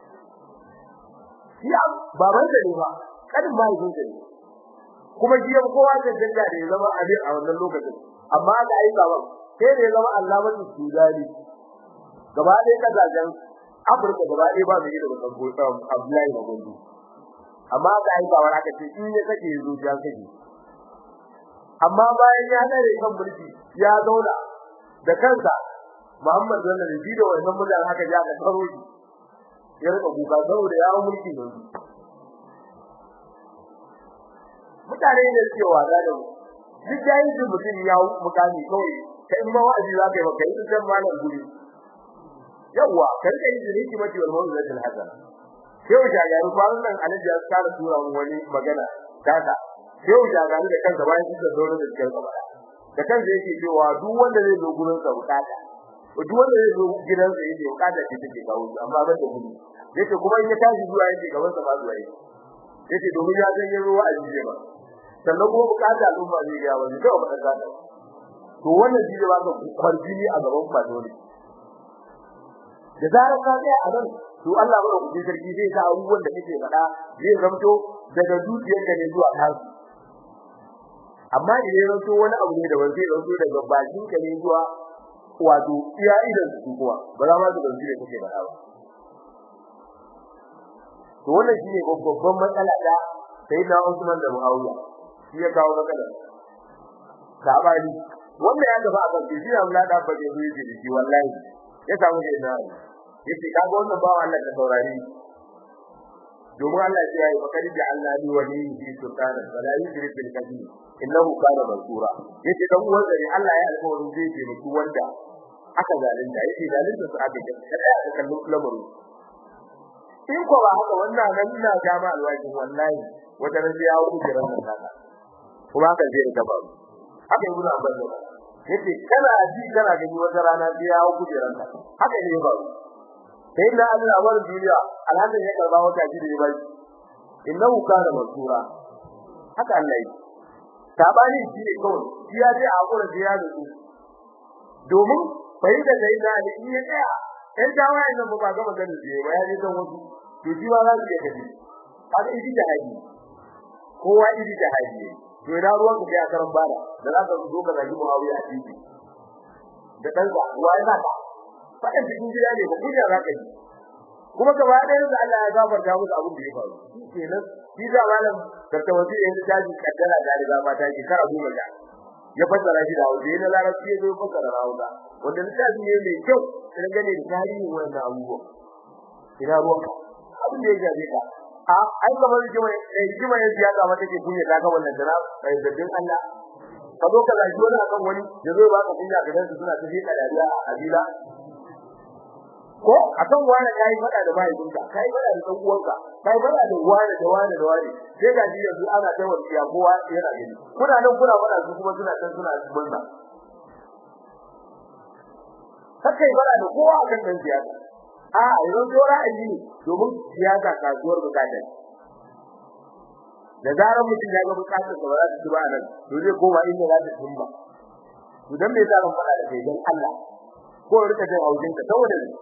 ya baban da ne ba kadin ba yin da ne kuma jiya kowa da danga da ya zama abin a wannan lokacin amma da aika ba sai da ya zama Allah mutu sudani gaba ɗaya kazajen Afirka gaba ɗaya ba mai da bakan gosa Abdullahi na gondo amma da aika wa aka ce in ya kake zo ya kake amma bayan ya dare kan mulki ya zauna da kansa Muhammad sallallahu alaihi wasallam da wannan mutan haka ya ka karo shi ya rika kuka saboda ya mulki ne mutane ne suke wada da mu duk yayin da mutum ya mukami kawai kai ma wa'azi za ka yi maka yi san malam guri yawa kai kai da yake mace wal mawdu da hasan sai wuta ga kwanan nan alaji ya tsara tura mu wani magana kaka sai wuta ga da kansa bayan shi da dole da cikin gaba da kansa yake cewa duk wanda zai zo gurin sa bukata duk wanda zai zo gidan sa yake bukata ce take kawo amma ban da gudu yace kuma in ya tashi zuwa yake gaban sa ba zuwa yake yace domin ya san ruwa a jiye ba sannan kuma bukata al'umma zai ga wani kawai ba ta to wannan shi ne ba ka kwarjini a gaban ba dole da zarar ka tsaya a nan to Allah ba ku sarki zai sa abubuwan da kake faɗa zai zamto daga zuciyarka ne zuwa kansu amma idan ya zanto wani abu ne da ban zai zanto daga bakin ka ne zuwa wato iya idan su kuwa ba za ma su zanto da kake faɗa ba to wannan shine babban matsala da sai na Usman da Muawiya shi ya kawo matsalar sabani wannan ya gaba a kan shi Allah da ba zai yi da shi wallahi ya samu da ina yace kaga wannan bawa Allah da saurari domin Allah ya yi fakari da Allah ni wani fi sultana wala yusrik bil kadir innahu kana mansura yace dan uwan zari Allah ya alƙawarin zai taimaki wanda aka zalunta yace zalunta su aka kada aka kallon lamarin in ko ba haka wannan nan ina ga ma alwaji wallahi wata ran ya wuce jiran nan haka kuma haka zai ga ba haka ibnu abbas ne yace kana ji kana gani wata rana sai ya wuce jiran nan haka ne ba sai da Allah war duniya alhamdu ya karba wata ji da bai innahu kana mansura haka Allah yi sabani shi ne kawai shi ya je a gura da ya rubu domin bai da dai da ni ya tsaya dan tawayen nan ba ga maganar da ba ya je dan wasu to shi ba za su je gadi haka idi da haji kowa idi da haji to ina ruwan ka ya karan bada da za ka zo ka zagi Muawiya a titi da dan ka wai na ka fadan cikin gida ne ba kunya za ka yi kuma gaba ɗaya da Allah ya gafarta musu abin da ya faru kenan shi da malam da tawassul yanzu taji kaddara da riga ma ta kara goma da ya fassara shi da hausa yana larabci ya zo fassara da hausa wanda littafi ne mai kyau sai gane da tarihin wannan abubuwa ina ruwanka abin da ya gaje ka a ai kamar jima eh jima yanzu ya ga mata ke kunya ta ga wannan dana sai zaddin Allah ka zo ka zagi wani akan wani ya zo ba ka kunya ga dan suna tafi da dariya a abila ko akan wani kai fada da mahaifinka kai fada da dan uwanka kai fada da wani da wani da wani sai ga ji yanzu ana ta wasiya kowa yana gani kuna nan kuna fada su kuma suna can suna bunza kai fada da kowa akan dan siyasa a yanzu to ra'ayi ne domin siyasa kasuwar bukata da zarar mutum ya ga bukatar sa ba za ta ci ba nan to zai koma inda za ta tumba to dan me yasa ban fada da kai dan Allah ko rika jin haujin ka saboda ne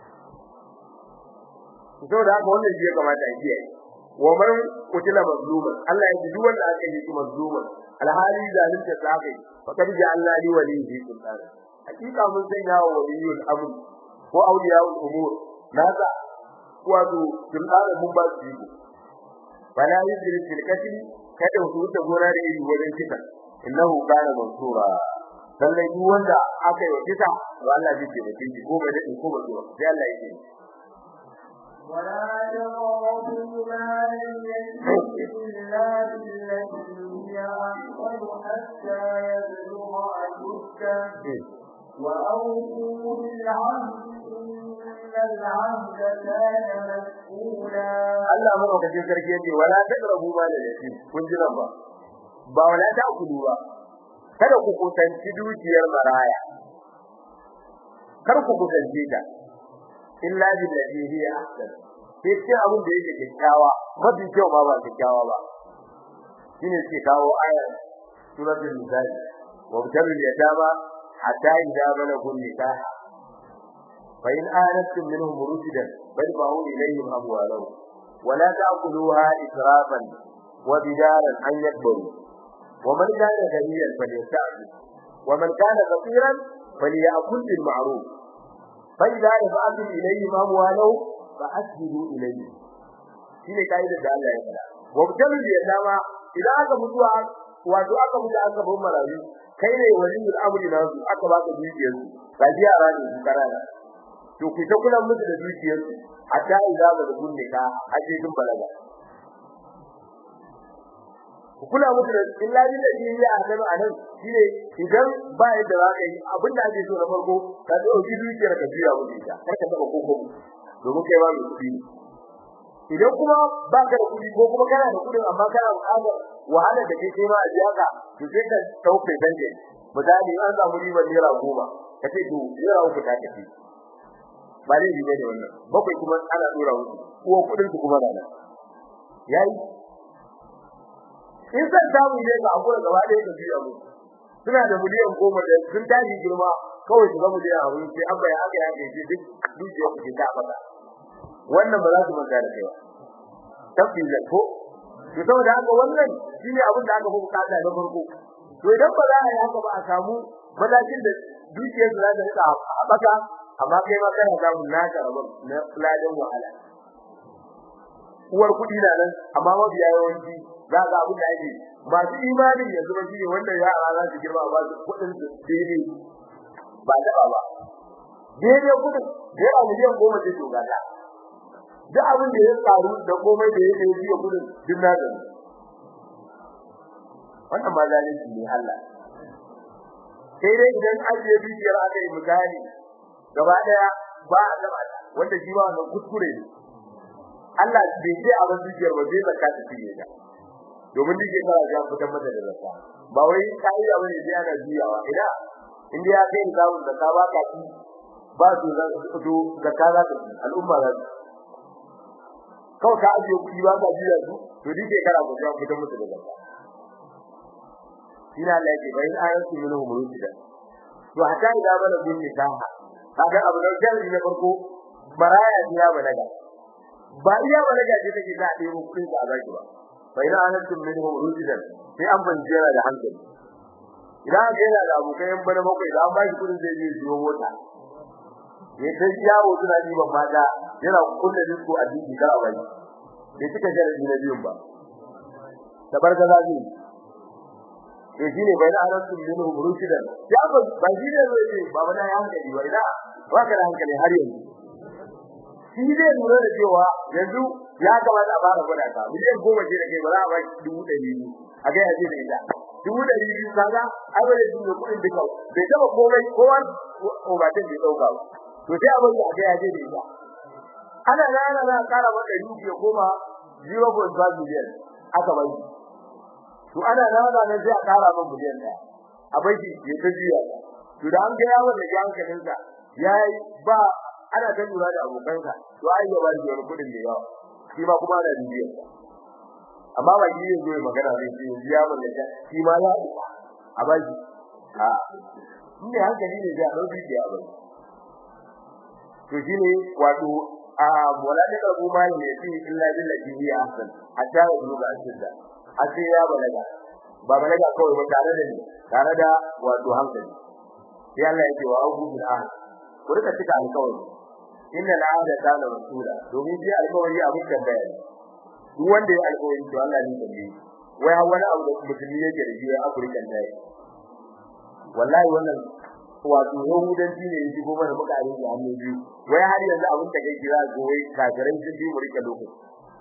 saboda haka wannan shi ya kamata a kiyaye wa man kutila mazluman Allah ya ji duk wanda aka yi shi mazluman alhali zalunta ta kai fa kad ja Allah li walihi sultan hakika mun sanya wa waliyul amr ko awliyaul umur nasa wato sultan mun ba su yi bala yudri fil qatl kada su wuce gona da iri wajen kisa innahu kana mansura lallai duk wanda aka yi kisa to Allah zai taimake shi ko bai dade ko bai ba sai Allah ya yi ولا تقربوا مال اليتيم إلا بالتي هي أحسن حتى يبلغ أشده وأوفوا بالعهد إن العهد كان مسؤولا Allah madaukakin sarki yace wala taqrabu mal al-yatim kun ji nan ba ba wala ta kudu ba kada ku kusanci dukiyar maraya kar ku kusanci ta illa billati hiya ahsan sai ce abin da yake kyakkyawa mafi kyau ma ba kyakkyawa ba shine ke kawo ayar suratul nisa wa bitalul yatama hatta idza balagu nikah fa in anastum minhum rushdan fadfa'u ilayhim amwalahum wa la ta'kuluha israfan wa bidaran an yakbaru wa man kana ghaniyan falyasta'fi wa man kana faqiran falyakul bil ma'ruf fa idza dafa'tum ilayhim amwalahum fa asbiru ilayhim shine kaidar da Allah ya faɗa wa bitalul yatama idan aka mutuwa wato aka mutu aka bar marayu kai ne waliyul amri na su aka baka dukiyar su ga yara ne su karana to ku ta kula musu da dukiyar su hatta idza ba da gunne ka aje kin balaga ku kula musu da illa da ya azaba anan shine idan ba yadda za ka yi abin da ake so na farko ka dauki dukiyar ka biya musu ita kar ka taba koko domin kai ba mu kudi idan kuma ba ka da kudi ko kuma kana da kudin amma kana buƙatar wahalar da kake ma a biya ka to sai ka tauke danje misali an samu ribar naira goma ka ce to naira uku ta tafi ba ne riba ne wannan bakwai kuma ana dora musu ko kudin su kuma nan yayi in san samu ne ga abuwa gaba ɗaya da biya mu suna da miliyan goma da sun tashi girma kawai su ga miliyan abin sai an bayan aka yake shi duk dukiyar ku ta fada wannan ba za su manta da kai ba tabbila ko to saboda haka wannan shine abin da aka fi bukata na farko to idan ba za a yi haka ba a samu matakin da dukiyar su za ta rika haɓaka amma kai ma kana samun naka rabon na ladan wahala uwar kuɗi na nan amma mabiya yawanci za ga abin da ake masu imanin yanzu ba shine wanda yara za su girma ba su kuɗin su daidai ba taɓa ba daidai kuɗin da yawa miliyan goma ce to gata duk abin da ya faru da komai da ya yi biya kudin duk na gani wannan ma zalunci ne Allah sai dai idan an je bidiyar aka yi misali gaba daya ba a gaba wanda shi ba wannan kuskure ne Allah bai ce a wannan bidiyar ba zai zakka ta fiye ta domin dike fara ya fitar mata da zakka ba wai kai da wani sai ana juyawa ina inda ya kai ka da ka ba ka ci ba su zakka za ta al'umma za ta kawai ka ajiye kuɗi ba ka biya su to dike kana ku ga fitar musu da zakka ina Allah yake bayin ayatu minhu murida to hatta idan bana bin nikaha kaga abu da jari na farko baraya ya balaga ba iya balaga ce take da ɗebo kuɗin da zaki ba bayin ayatu minhu murida sai an banjera da hankali idan ga yana da abokai yan bana bakwai da an ba shi kuɗin zai je siyo mota ya kai yawo suna diban mata yana kulle disko a diki kara bai bai cika sharadi na biyun ba tabarka zabi eh shine bai da arasu minhu murshidan ya ba ba shi ne zai ba ba da hankali ba ina ba ka da hankali har yanzu shi zai lura da cewa yanzu ya kamata a fara gwada ka miliyan goma ce da kai ba za a ba dubu ɗari biyu a ga yaje da ita dubu ɗari biyu kaga ai ba da dubu kuɗin duka bai taba komai kowa o ba ta bai dauka ba to sai abin da aka yaje da ita ana rana za a kara maka duki ya koma 0.5 million aka bai to ana rana ne sai a kara maka miliyan ɗaya a bai shi ya ta jiya to da an ga yawon da hankalin sa yayi ba ana ta lura da abokansa to ai ya bari wani kudin da yawa shi ma kuma ana bibiyar sa amma ba yi zai magana zai ce ya mallaka shi ma ya a bai a inda hankali ne da dauki da ya bai to shine wato a wala da abu ma ne fi illa billahi hi ahsan hatta ya zuga ashidda a sai ya balaga ba balaga kawai ba tare da ni tare da wato hankali sai Allah ya ce wa abu bil ahd ku rika cika alƙawari inna al'ada kana rasula domin ji alƙawari abin da bayani duk wanda ya alƙawari to Allah ne tambaye wai har wani abu da musulmi yake da shi a Afirka ne wallahi wannan wato yahudanci ne yake goma da muka arin hannu biyu wai har yanzu abin da kai kira go wai kafirai sun bi mu rike lokaci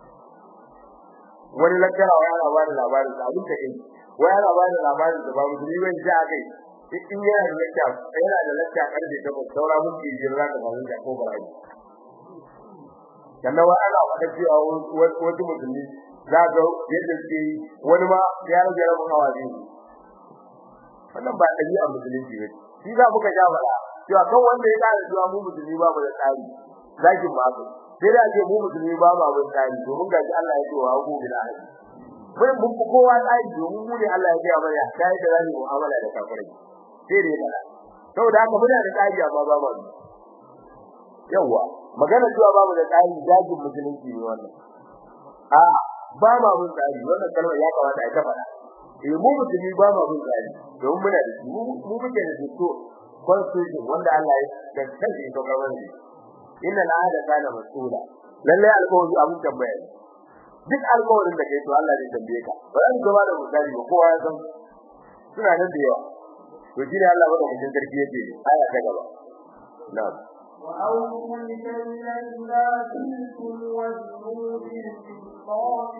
wani lakara wai ana bada labarin da abin da kai wai ana bada labarin da ba musulmi ban ji a kai in yana da lakka yana da lakka karfe ta ba saura mun ki jira da bazan da ko barayi sannan wai ana faɗa cewa wasu musulmi za ga yadda suke wani ma ya rage rabin hawa biyu wannan ba ɗabi'ar musulunci ba shi za muka ja bala cewa kan wanda ya kare cewa mu musulmi ba mu da tsari zakin ba su sai da ce mu musulmi ba mu abin tsari domin ga shi Allah ya ce wa ku bil ahdi mun mun fi kowa tsari domin mu ne Allah ya ce mana kai da zani mu'amala da kafirai sai dai bala saboda haka muna da tsari amma ba mu yawa magana cewa ba mu da tsari zakin musulunci ne wannan a ba ma mun tsari wannan kalmar ya kamata a ta faɗa eh mu musulmi ba ma mun tsari don muna da shi mu muke da to constitution wanda Allah ya tantance to gaban shi inna la hada kana masula lalle alƙawari abun tambaya duk alƙawarin da kai to Allah zai tambaye ka ba zan gaba da misali ba kowa ya san suna nan da yawa to shi ne Allah ba da mutum sarki yake aya ta gaba na'am وأوفوا الكيل إذا كلتم وزنوا بالقسطاس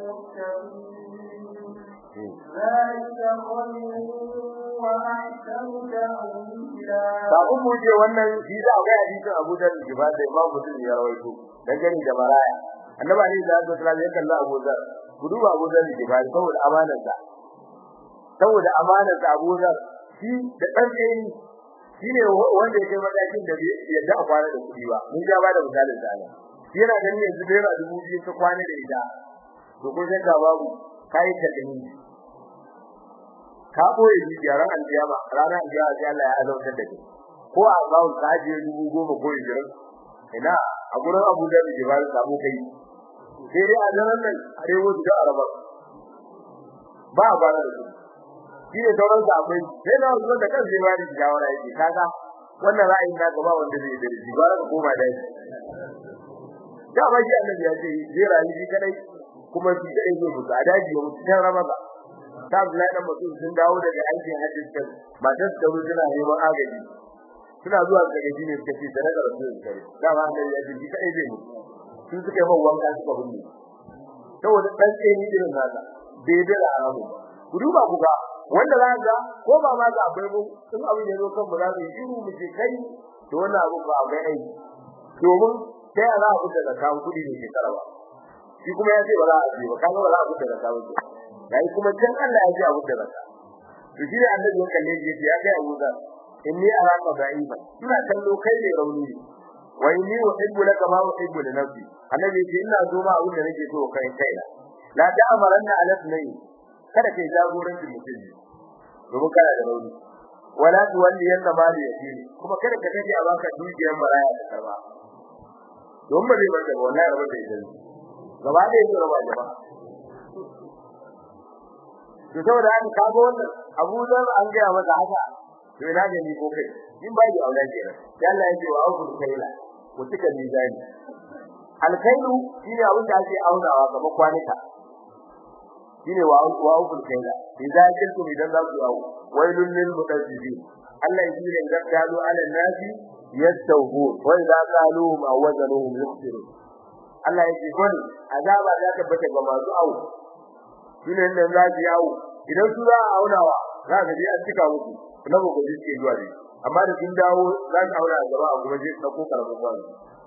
المستقيم ذلك خير وأحسن تأويلا kafin mu je wannan shi da ga hadisin Abu Dawud jiba da Imam Muslim ya rawaito dangane da maraya annabi ne da Allah sallallahu alaihi wasallam Abu Dawud ku duba Abu Dawud jiba saboda amanar sa saboda amanar sa Abu Dawud shi da dan tsayi shine wanda yake matakin da bai yadda a kwana da kudi ba mun ja ba da misalin sa ne yana ganin yanzu da yana dubu biyu ta kwana da ita to ko sai ka babu kai ta dani ka boye jiyaran aljiyama ranar aljiyama sai Allah ya azautar da kai ko a bawo ka je dubu goma ko ishirin ina a gurin Abu Dhabi ke ba samu kai sai dai a zaran nan arewa da araba ba ba da su shi ne sauran sa akwai sai na wasu da kan zai ba da shawara yake kaga wannan ra'ayin ka gaba wanda zai da shi ba ka koma da shi da ba shi annabi ya ce zai rayu shi kadai kuma shi kadai zai mutu a daji ya mutu can ramadan ta Abdullahi dan Mas'ud sun dawo daga aikin hajji kan matar da ruwa tana neman agaji suna zuwa ga gaji ne suka ce sadaka rasul kare da ba da ya ji kai zai mu sun suka yi wanka suka bunne saboda dan tseni irin nasa bai da arabu ku duba ku ga wanda za ga ko ba ma ga abai mu in abin ya zo kan mu za mu yi mu ce kai to wannan abu ba abai ai domin sai a za a fita da kawo kudi ne shekara ba shi kuma ya ce ba za a ji ba kaga ba za a fita da kawo kudi dai kuma can Allah ya ji abu da baka to shi ne annabi ya kalle shi ya kai Abu Dhar inni araka da'ifa ina kallo kai ne rauni wa inni uhibbu laka ma uhibbu li nafsi annabi ya ce ina so ma abin da nake so kai kaina la ta'amaranna ala sunnah kada kai jagorancin mutum domin kana da rauni wala tuwalli yanna mali yatim kuma kada ka kaje a baka dukiyar maraya da karba don ba zai bar da wallahi rabar da ita gaba da yake raba jama'a to saboda an kago wannan Abu Dhar an ga masa haka to ina ga ni ko kai in ba ji aula ke sai Allah ya ce wa aukul kaila ku tuka mizani alkailu shine abin da ake aunawa gaba kwanika shine wa wa aukul kaila idan kintu idan za ku awu wailul lil mutazzibin Allah yake ne da kalu ala nasi yastawhu wa idza qalu ma wazanuhum yukhsirun Allah yake kun azaba za ta bata ga masu awu shine nan za ki yawo idan su za a aunawa za ka je an cika musu na ba gobe ke zuwa ne amma da kin dawo za ka aura a gaba a kuma je dauko karamin kwano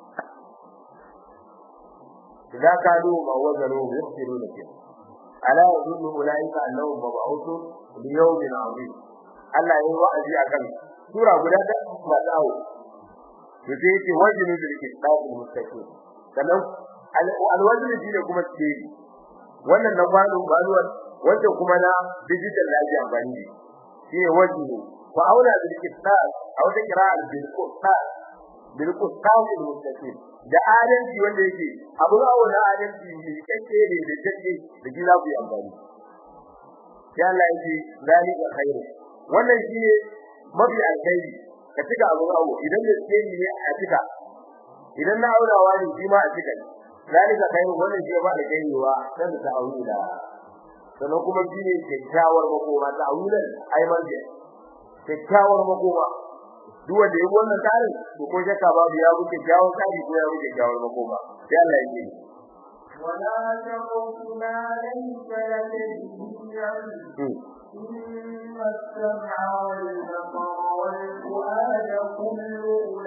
idan ka do ma wazaro yasiru da ke ala yadullu ulaika annahum mab'uthun li yawmin 'azim Allah yayi wa'azi akan sura guda ta matsawo to sai yake wajinu bil kitab mustaqim sannan alwajin shi ne kuma ce wannan na kwano baluwan wanda kuma na digital da ake amfani da shi ne wajinu wa aula bil kitab aw da qira'al bil qur'an bil qur'an mustaqim da adalci wanda yake abu aula adalci ne kake ne da take da gida ku amfani ya Allah yake zalika khairu wannan shi ne mafi alkhairi ka cika abu awo idan da ke ne a cika idan na aurawa ne shi ma a cika zalika khairu wannan shi ba da gaiwa dan ta aura sannan kuma shi ne kyakkyawar makoma ta auren ai marje kyakkyawar makoma duk wanda ya wannan tsarin to ko shakka babu ya wuce kyakkyawar tsari ko ya wuce kyakkyawar makoma sai Allah ya ce ولا تقف ما ليس لك به علم إن السمع والبصر والفؤاد كل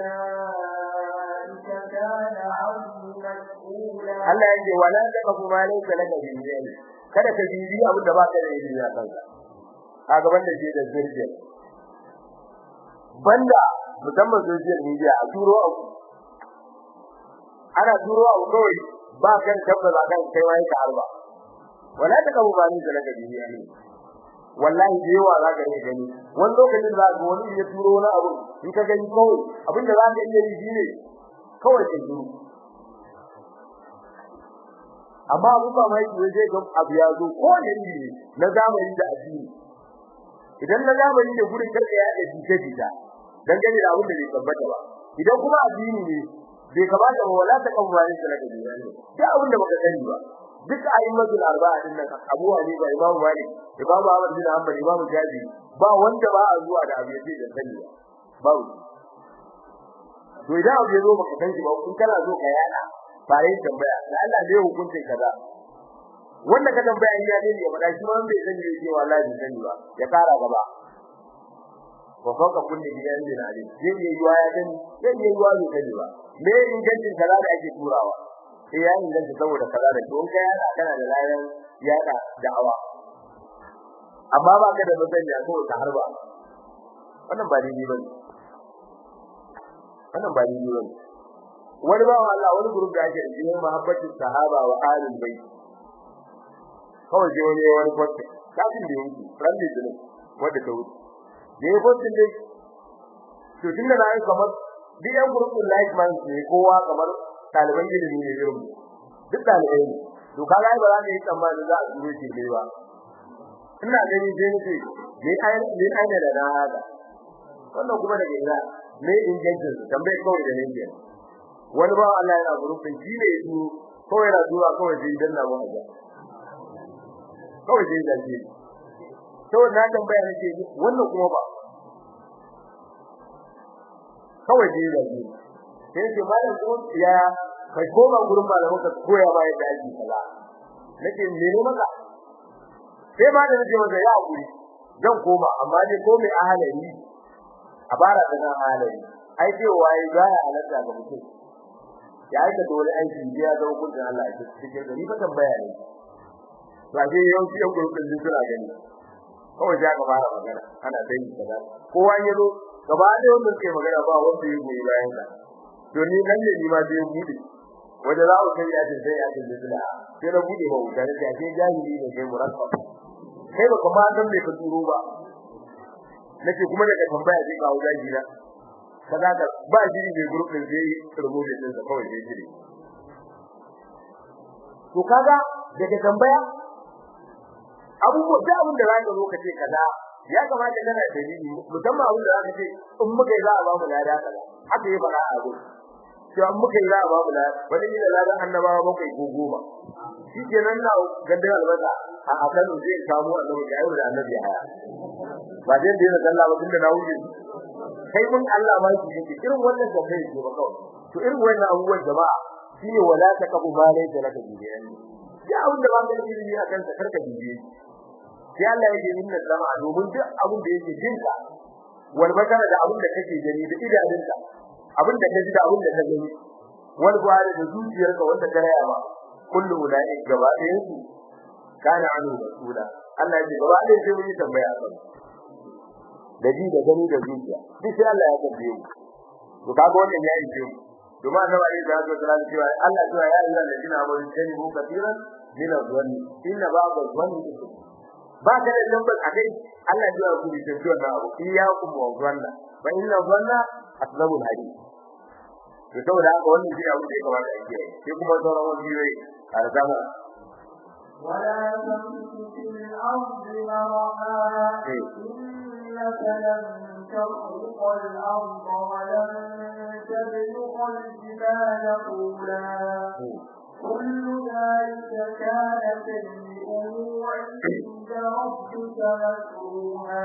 أولئك كان عنه مسؤولا Allah ya ce wala taqfu ma laysa laka bihi ilm kada ka bibi abin da baka da ilimi a kansa a gaban da shi da zirje banda musamman social media a turo abu ana turo abu kawai ba kan tabbata kan kai wai ka harba wala taqfu ma laysa laka bihi ilm wallahi da yawa za ka iya gani wani lokacin za ka wani ya turo wani abu in ka gani kawai abinda za ka iya yi shine kawai ka zuru amma abu ba mai zai ga abu ya zo ko ne ne na zamani da addini idan na zamani da gurin karka ya da jita jita dan gani da abin da bai tabbata ba idan kuma addini ne bai kamata ba wala ta kawo ne da kake ne da abin da baka sani ba duk a'immatul arba'a din nan Abu Hanifa Imam Malik Imam Ahmad bin Hanbal Imam Shafi ba wanda ba a zuwa da abu yace da sani ba ba to idan abu ya zo baka san shi ba kun kana zo ka yada bare tambaya da Allah ne hukuncin kaza wanda ka tambaya in ya ne ya faɗa shi ma bai sani ne cewa Allah bai sani ba ya kara gaba wa fawqa kulli bi'an bin alim zai yi yuwa ya sani zai yi yuwa bai sani ba me ingancin kaza da ake turawa sai ya inganta saboda kaza da don kai yana kana da layan yada da'awa amma ba ka da masaniya ko ta harba wannan ba daidai bane wannan ba daidai bane wani ba Allah wani group da ake da shi mahabbatin sahaba wa ahlul bait kawai je wani wani kwatte kafin da yake ran da jinin wanda ta wuce da ya kwatte dai to tunda na yi kamar duk yan group din like man ne kowa kamar taliban ilimi ne irin duk talibai ne to kaga ba za mu yi tsammani za a duro shi ne ba ina gani sai nace ne ai ne ai da na haka wannan kuma daga ina ne ingancin tambaye kawai da ne wani ba Allah yana gurufin shi ne su kawai yana zuwa kawai sai dan na mu haja kawai sai da shi to na tambaya nake wannan kuma ba kawai sai da shi sai ce malam ko ya kai koma gurin malamin ka koya ba yadda ake kaza nake mene maka sai ma da nake masa ya hakuri zan koma amma dai ko mai ahalari a bara da nan ahalari ai ce waye ga ya halatta ga mutum ya aika da wani aiki da ya zama kullun Allah ya cikin gari fa tambaya ne ba sai yau sai yan gurbin din suna gani kawai ya ga fara magana ana dai kaza kowa ya zo gaba da wanda ke magana ba wanda ya goyi bayan ka to ni nan ne ni ma sai bude wanda za ku kai ya ce sai ya ce da sai na bude ba wuta ne sai jahili ne kai murakka kai ba kuma san me ka turo ba nake kuma daga tambaya sai kawo jahili na kaza ka ba shi ne group din sai rubuce din sa kawai sai shiri to kaga daga tambaya abubuwa da abin da zaka zo ka ce kaza ya kamata kana dalili musamman abin da zaka ce in muka yi za a ba mu lada kaza haka yi fara a gurin to an muka yi za a ba mu lada wani ne ladan annabawa bakwai ko goma shi kenan na gandun albasa a Kano zai samu annabi da ayyuka da annabi haya ba zai da yana Allah ba tunda na wuce kai mun Allah ba shi yake irin wannan da kai ke ba kawai to irin wannan abubuwan jama'a shine wala taqabu ma laysa laka biyan ya abin da ba ka da ilimi akan ta karka biye sai Allah yake nuna sama domin duk abin da yake jinka wal basara da abin da kake gani da idanunka abin da kaji da abin da ka gani wal gwari da zuciyarka wanda ka raya ba kullu ulai gaba ɗayan su kana anu rasula Allah ya ce gaba ɗayan sai mun yi tambaya kan da ji da gani da zuciya duk sai Allah ya tambaye mu to kaga wannan yayi ce mu domin annabi alaihi salatu wasallam cewa Allah cewa ya ayyuhal ladina amanu tanibu kathiran min adh-dhanni inna ba'd adh-dhanni ba ka da lambar akai Allah ya ku bi tafiya na abu iyyakum wa dhanna fa inna dhanna asbabu al-hadith to saboda haka wannan shi abu da ya kamata a kiyaye sai kuma sauran wani biyoyi a zama ولا تمشي في الأرض مرحا إنك لن تخرق الأرض ولن تبلغ الجبال طولا كل ذلك كان سيئه عند ربك مكروها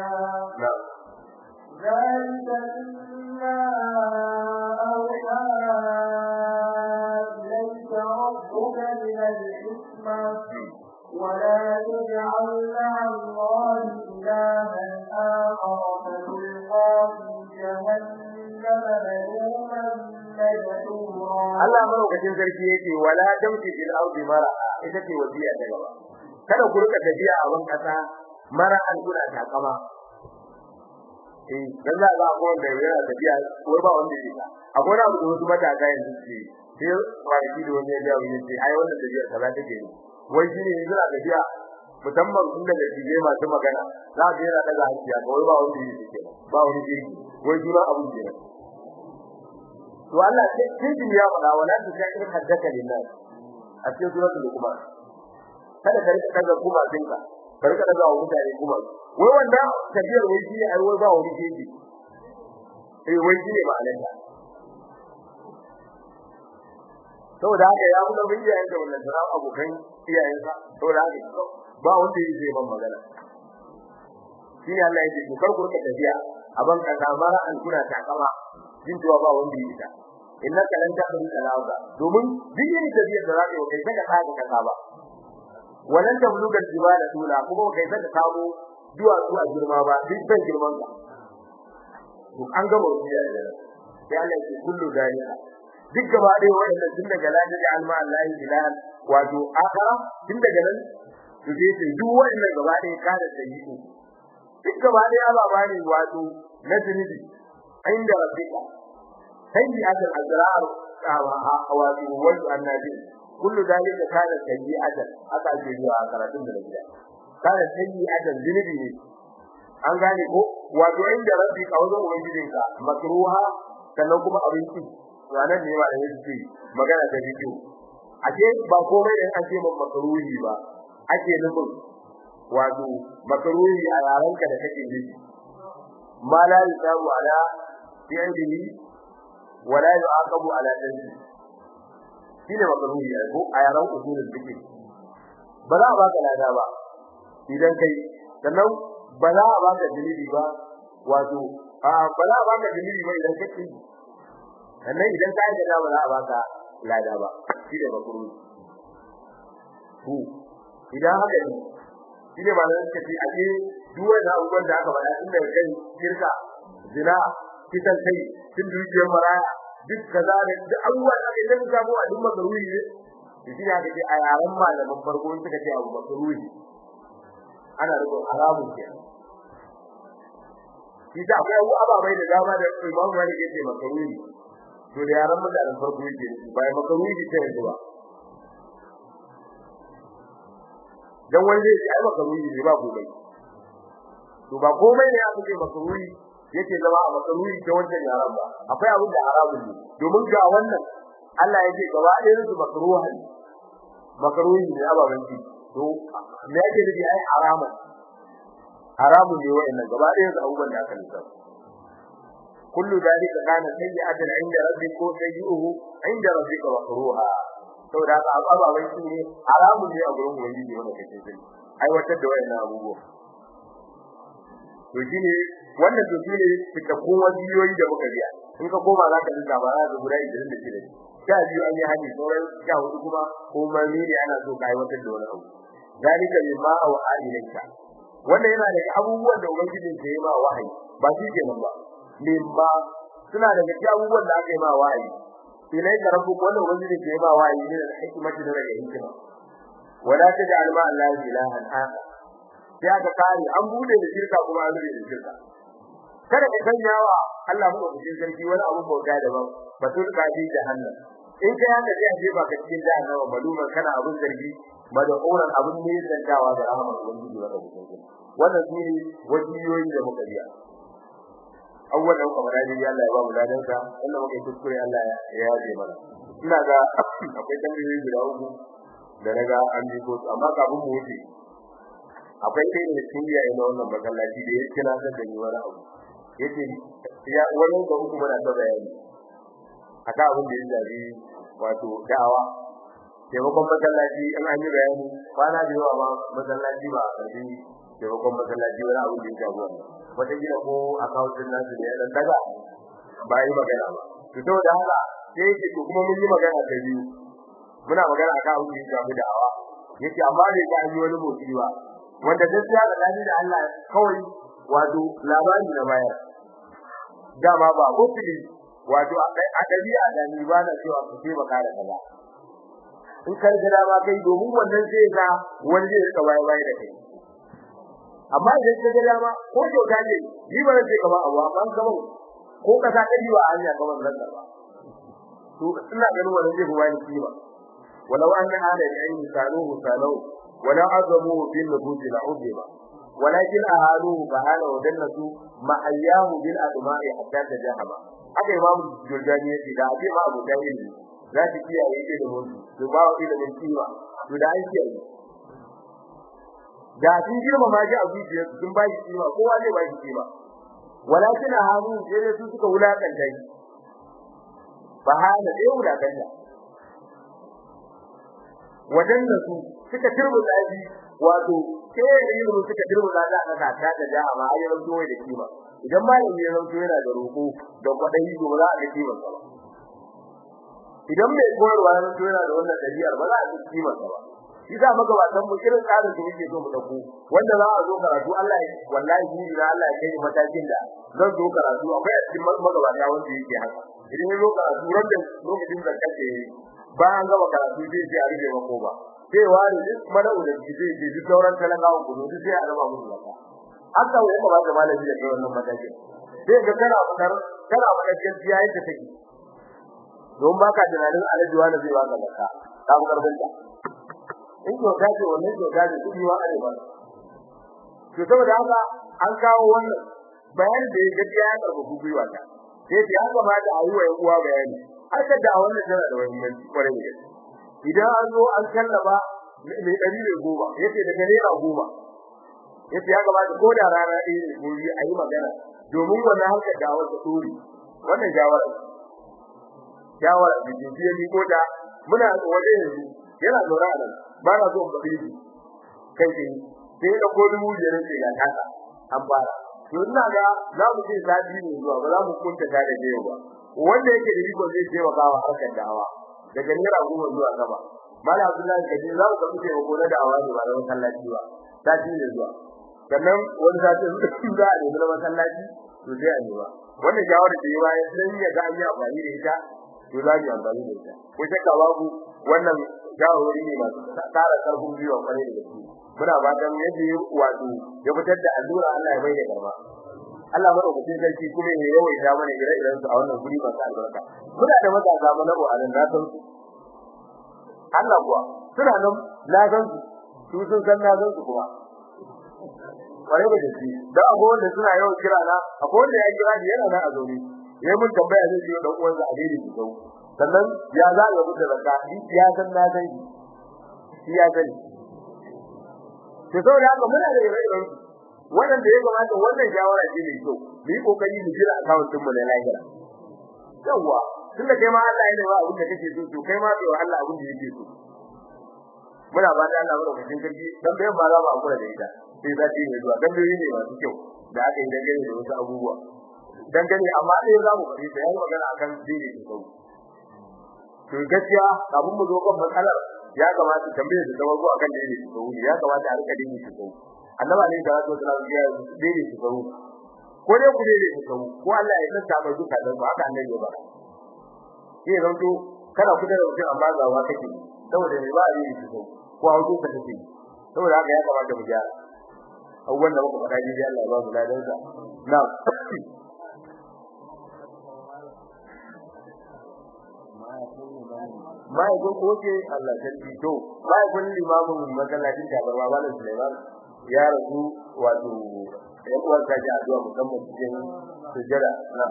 ذلك مما أوحى إليك ربك من الحكمة ولا تجعل مع الله إلها آخر فتلقى في جهنم ملوما مدحورا Allah madaukakin sarki yake wala tamshi fil ardi mara ita ce wasiya ta gaba kada ku rika tafiya a ban kasa mara an kuna takama eh dan za ga akwai wanda yana tafiya wai ba wanda yake akwai abu da wasu matasa yanzu ce sai kwanaki da wani ya ga wani ce ai wannan tafiya kaza take ne wai shine yanzu na tafiya musamman inda da tije masu magana za ga yana daga hakiya wai ba wanda yake ba wani jirgi wai jura abun ke to Allah sai kin ya faɗa wala ta kai in haddaka lillahi a cikin suratul luqman kada ka rika daga kuma dinka ka rika daga wa mutane kuma wai wanda tafiyar wai shi ai wai ba wani jeji eh wai shi ne ma'anar ta saboda haka ya kuma bin iyayen da wannan sana abokan iyayen sa saboda haka ba wanda yake zai ban magana shi ne Allah yake kar ku rika tafiya a ban kaza mara an kuna takama jin cewa ba wanda yake ta innaka lan ta'budu al-arda domin duk yin tafiya da zaka yi kai saka tsaka kaza ba walan tabluga al-jibala tula kuma kai saka samu duwa zuwa girma ba duk san girman ka to an gama rubiya da sai Allah ya kullu dalika duk gaba dai wannan tun daga laji da alma Allah ilahan wato akara tun daga nan to sai sai duk wannan gaba dai kada da yi duk gaba dai ababa ne wato na zunubi inda rabbika سيئة الأزرار أواتي وولد النبي كل ذلك كان سيئة أتى جيوا كراتين من الجنة كان سيئة ذنبي an gane ko wato inda rabbi kawo ubangijinka makruha sannan kuma abinci to anan ne ba da yake magana da bidiyo ake ba komai in an ce mun makruhi ba ake nufin wato makruhi a yaranka da kake ji ma la yusabu ala fi'lihi wala yu'aqabu ala dhanbi shine makaruhi ai ko a yaran usulul fiqh ba za a baka lada ba idan kai sannan ba za a baka dalili ba wato a ba za a baka dalili ba idan kai sannan idan kai da ba za a baka lada ba shine makaruhi to idan haka ne shine ba nan kace a ce duk wani abubuwan da aka faɗa tun daga kai shirka zina kisan kai cin dukiyar maraya duk kaza da duk abubuwa da idan ka samu a duk makaruhi ne to shi ya kace a yaran malaman farko in suka ce abu makaruhi ana rubun haramun ke shi da akwai abu ababai da dama da Imam Malik yake makaruhi to da yaran mutanen farko yake ba makaruhi ta yanzu ba dan wani zai ai makaruhi ne ba gobe to ba komai ne aka ce makaruhi yake zama a makaruhi ta wannan yaran ba akwai abin da haramun ne domin ga wannan Allah yake gaba ɗayan su makruha ne makruhi ne ababan shi to me yake nufi ai haramun haramun ne wa'annan gaba ɗayan su abubuwan da aka lissafa kullu dalika kana sayyi'atan 'inda rabbika ko sayyi'uhu 'inda rabbika makruha saboda haka ababan shi ne haramun ne a gurin ubangiji wanda kake sani aiwatar da wa'annan abubuwa to shine wannan to shine cikakkun wajiyoyi da muka biya in ka koma za ka dinga ba za ka guda 26 sha biyu an yi hadi sauran sha hudu kuma ko mani ne ana so ka aiwatar da wani abu zalika mimma aw ilayka wannan yana da abubuwan da ubangiji ke yi ma wahayi ba shi kenan ba mimma suna daga cikin abubuwan da aka yi ma wahayi ilai ka rabbu wannan wanda ke ba wahayi ne da hikimati da daga hikima wala taj'al ma Allah ilahan akhar sai aka kare an bude da shirka kuma an rubuta da shirka kada ka sanyawa Allah mu da sarki wani abu bauta daban batul kaji jahannam in kai haka sai a jefa ka cikin jahannama maluman kana abun zargi madauran abun ne zantawa da rahmar ubangiji wa rabbuka wannan su ne wajiyoyi da muka biya awwalan kamar dai Allah ya ba mu ladan sa Allah muke kuskure Allah ya yaje mana ina ga akwai tambayoyi guda uku da naga an bi ko amma kafin mu wuce akwai dai ne cikin iyaye na wannan masallaci da yake na san da ni wani abu yace ya wani da uku muna ta bayani aka abin da ya zabi wato da'awa taimakon masallaci in an yi bayani kwana da yawa ma masallaci ba a ƙarfi taimakon masallaci wani abin da ya zabi wannan wata gida ko akawuntin nasu ne dan daga ba yi magana ba to saboda haka sai yake to kuma mun yi magana da biyu muna magana akan abin da ya zabi da'awa yace amma bai ga an yi wani motsi ba wanda gaskiya da dani da Allah kawai wato labari na bayar dama ba mutuli wato a dabi'a da ni ba na cewa ku ce baka da kaza in kar gida ba kai domin wannan zai ga wani zai rika waye waye da kai amma idan ka gida ma ko to ka ne ni ba zai ka ba abu amma gaba ko ka sa kai wa hanya ga wannan ba to ina ganin wannan zai fi wani kima walau an hada da ayi saluhu salahu wala azamu bil nubudi la udiba ولكن أهالوه فهاله ودنسوا ما أياه بالأدماء حتى تجاهما haka imamu jurjani yake da abin ma abu da ilimi za ki kiyaye ilimin su ba wa ilimin kima to da an kiyaye da sun girma ma ji a zuciyar sun ba shi kima kowa zai ba shi kima walakin haru sai su suka wulakanta shi fa hana sai wulakanta wadannan su suka turbuta shi wato sai da ilimin suka turbuta da aka ta da jama'a ayyukan zuwa da kima idan malami ya zanto yana da roko da kwadai to ba za a ga kimar sa ba idan mai koyarwa ya zanto yana da wannan daliyar ba za a ga kimar sa ba shi da magabatan mu irin tsarin da yake so mu dauko wanda za a zo karatu Allah ya wallahi ni da Allah ya kai matakin da zan zo karatu akwai a cikin magabata wanda yake haka idan ya zo karatu ran da lokacin da kake bayan gaba karatu zai ce a rige mako ba sai wani duk mala'u da zai ce duk sauran talakawa ku duk sai a raba musu zakka haka wai ba da malami da kai wannan matakin sai ga kana fadar kana fadar gaskiya yadda take don baka tunanin alaji wani zai baka zakka ka bu karbin ta in ko ka ce wannan ko ka ce kudi wa arewa to saboda haka an kawo wannan bayanin da gaskiya ya karbu gwiwa ta sai ya kamata a yi wa yan uwa bayani haka da wannan tana da muhimmanci kwarai da idan an zo an kallaba mai dari ne goma yace daga naira goma yace ya gabata ko da rana ɗaya ne ko yi ayi magana domin wannan harka da wata tsori wannan jawara jawara da jiya ni ko da muna waje yanzu yana zaura nan ba na so ba bibi kai kai sai da ko dubu da rance ga kasa an fara to ina ga za mu ce sati ne zuwa ba za mu kunta ta da jiya ba wanda yake da riko zai ce wa gawa harkar dawa daga naira goma zuwa gaba mala abdullahi kaje za mu kace wa gona da awazi ba da masallaci ba sati ne zuwa sannan wani sati su za a nemi masallaci to sai a nema wannan shawara da yawa sai ya ga an yi amfani da ita to za mu amfani da ita ko shakka babu wannan shawarwari ne masu tsara karfin gwiwa kwarai da gaske muna fatan yadda ya wato ya fitar da allura Allah ya bayyana garba Allah madaukakin sarki kuma ya yawaita mana ire-iren su a wannan guri masu albarka muna da matasa mana ko anan na san su Allah kuwa suna nan na san su su sun san na san su kuma kwarai da gaske da akwai wanda suna yawan kira na akwai wanda ya kira ni yana nan a zaune yayin mun tambaya zai yi dan uwansa a daidai da zau sannan ya za ya mutu da zakka ya san na san shi ya sani to saboda haka muna da ire-iren wannan da ya kamata wannan shawara ce mai kyau mu yi kokari mu jira account din mu na lahira yawa tunda kai ma Allah ya ba abin da kake so to kai ma bai wa Allah abin da yake so muna ba da Allah madaukakin sarki dan bayan ba za mu akura da ita sai za ta yi zuwa dan bayan ne masu kyau da aka yi dangane da wasu abubuwa dangane amma dai za mu fari sai yi magana akan dini da sau to gaskiya abun mu zo kan matsalar ya kamata tambaye da tawago akan dini da sau ya kamata a rika dini da sau annabi ne da wato da ya dini da sau ko dai ku dai ku sau ko Allah ya tsaka mai duka dan haka annabi ya ba sai zanto kana kuda da mutum amma gawa kake saboda ne ba a yi su ko hauko ka take saboda haka ya kamata mu gyara abubuwan da muka faɗa jiya Allah ya ba mu ladan sa na mai ko ko ce Allah sarki to mai kun limamin masallacin da barba ba Sulaiman ya rasu wato ya kuwa ta ji addu'a musamman cikin sujjada na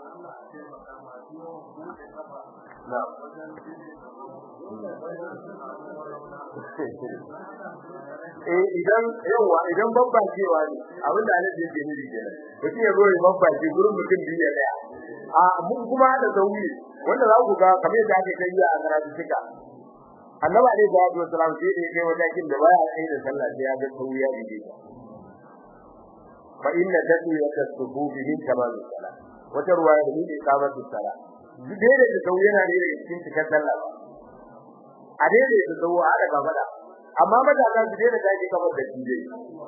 na eh idan yawa idan babba cewa ne abin da Allah yake nufi kenan mutum ya zo ya babba ce gurin mutum biyu ya daya a mun kuma da zauri wanda za ku ga kamar da ake kai a karatu tuka annabi alaihi salatu wasalam sai da kai wajen da baya kai da sallah sai ya ga sauri ya dige fa inna tadwiyata subuhi min tamam salat wata ruwaya da ne kamatu salat dai da sauri yana ne da cikin cikar sallah a daidai da sauri a da gaba amma matasa su daina daji kamar da dije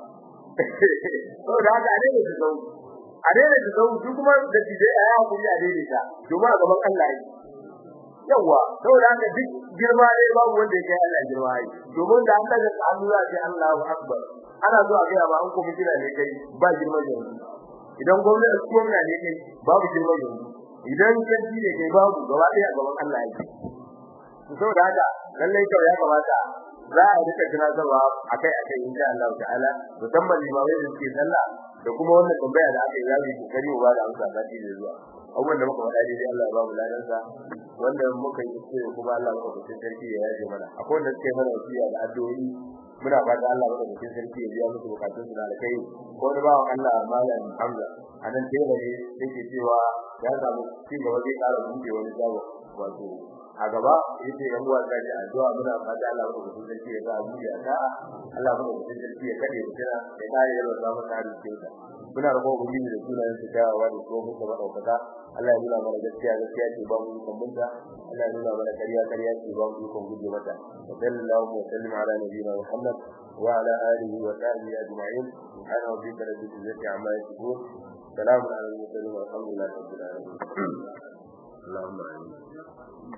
to da haka a daidai da sauri a daidai da sauri su kuma da dije a yawa kuri a daidai ta domin a gaban Allah yi yawa saboda haka duk girma ne babu wanda ya kai Allah girma yi domin da an daga hannu za ce Allahu akbar ana zuwa ga ba an kuma kira ne kai ba girma ne idan gwamnati gwamnati ne kai babu girma ne idan kanti ne kai babu gaba ɗaya a gaban Allah yi saboda haka lallai kawai ya kamata za a rika tunatarwa akai akai insha Allah ta'ala musamman limamai da suke sallah da kuma wannan tambaya da aka yi zabi kokari ba da amsa da da zuwa abubuwan da muka faɗa dai Allah ya ba mu ladan sa wanda muka yi kuskure kuma Allah ya ba sarki ya yaje mana akwai wanda suke mana wasiya da addu'o'i muna fata Allah ya ba sarki ya biya musu bukatun su da alkai ko da bawan Allah malam Hamza anan tela ne yake cewa ya samu ci gaba zai ƙara buɗe wani shago wato a gaba yace yan uwa da ji addu'a muna fata Allah ya rubuta sarki ya ga abu ya ta Allah ya rubuta sarki ya kade mu kira ya kare ya rubuta mu tare da ta muna roƙon ubangiji da sunayen su da wa da kuma kuma daukaka Allah ya nuna mana gaskiya gaskiya ce ba mu kan munta Allah ya nuna mana kariya kariya ce ba mu kan guje mata sallallahu wa sallam ala nabiyina Muhammad wa ala alihi wa sahbihi ajma'in subhana rabbika rabbil izzati amma yasifun salamun ala al-mursalin walhamdulillahi rabbil alamin اللهم آمين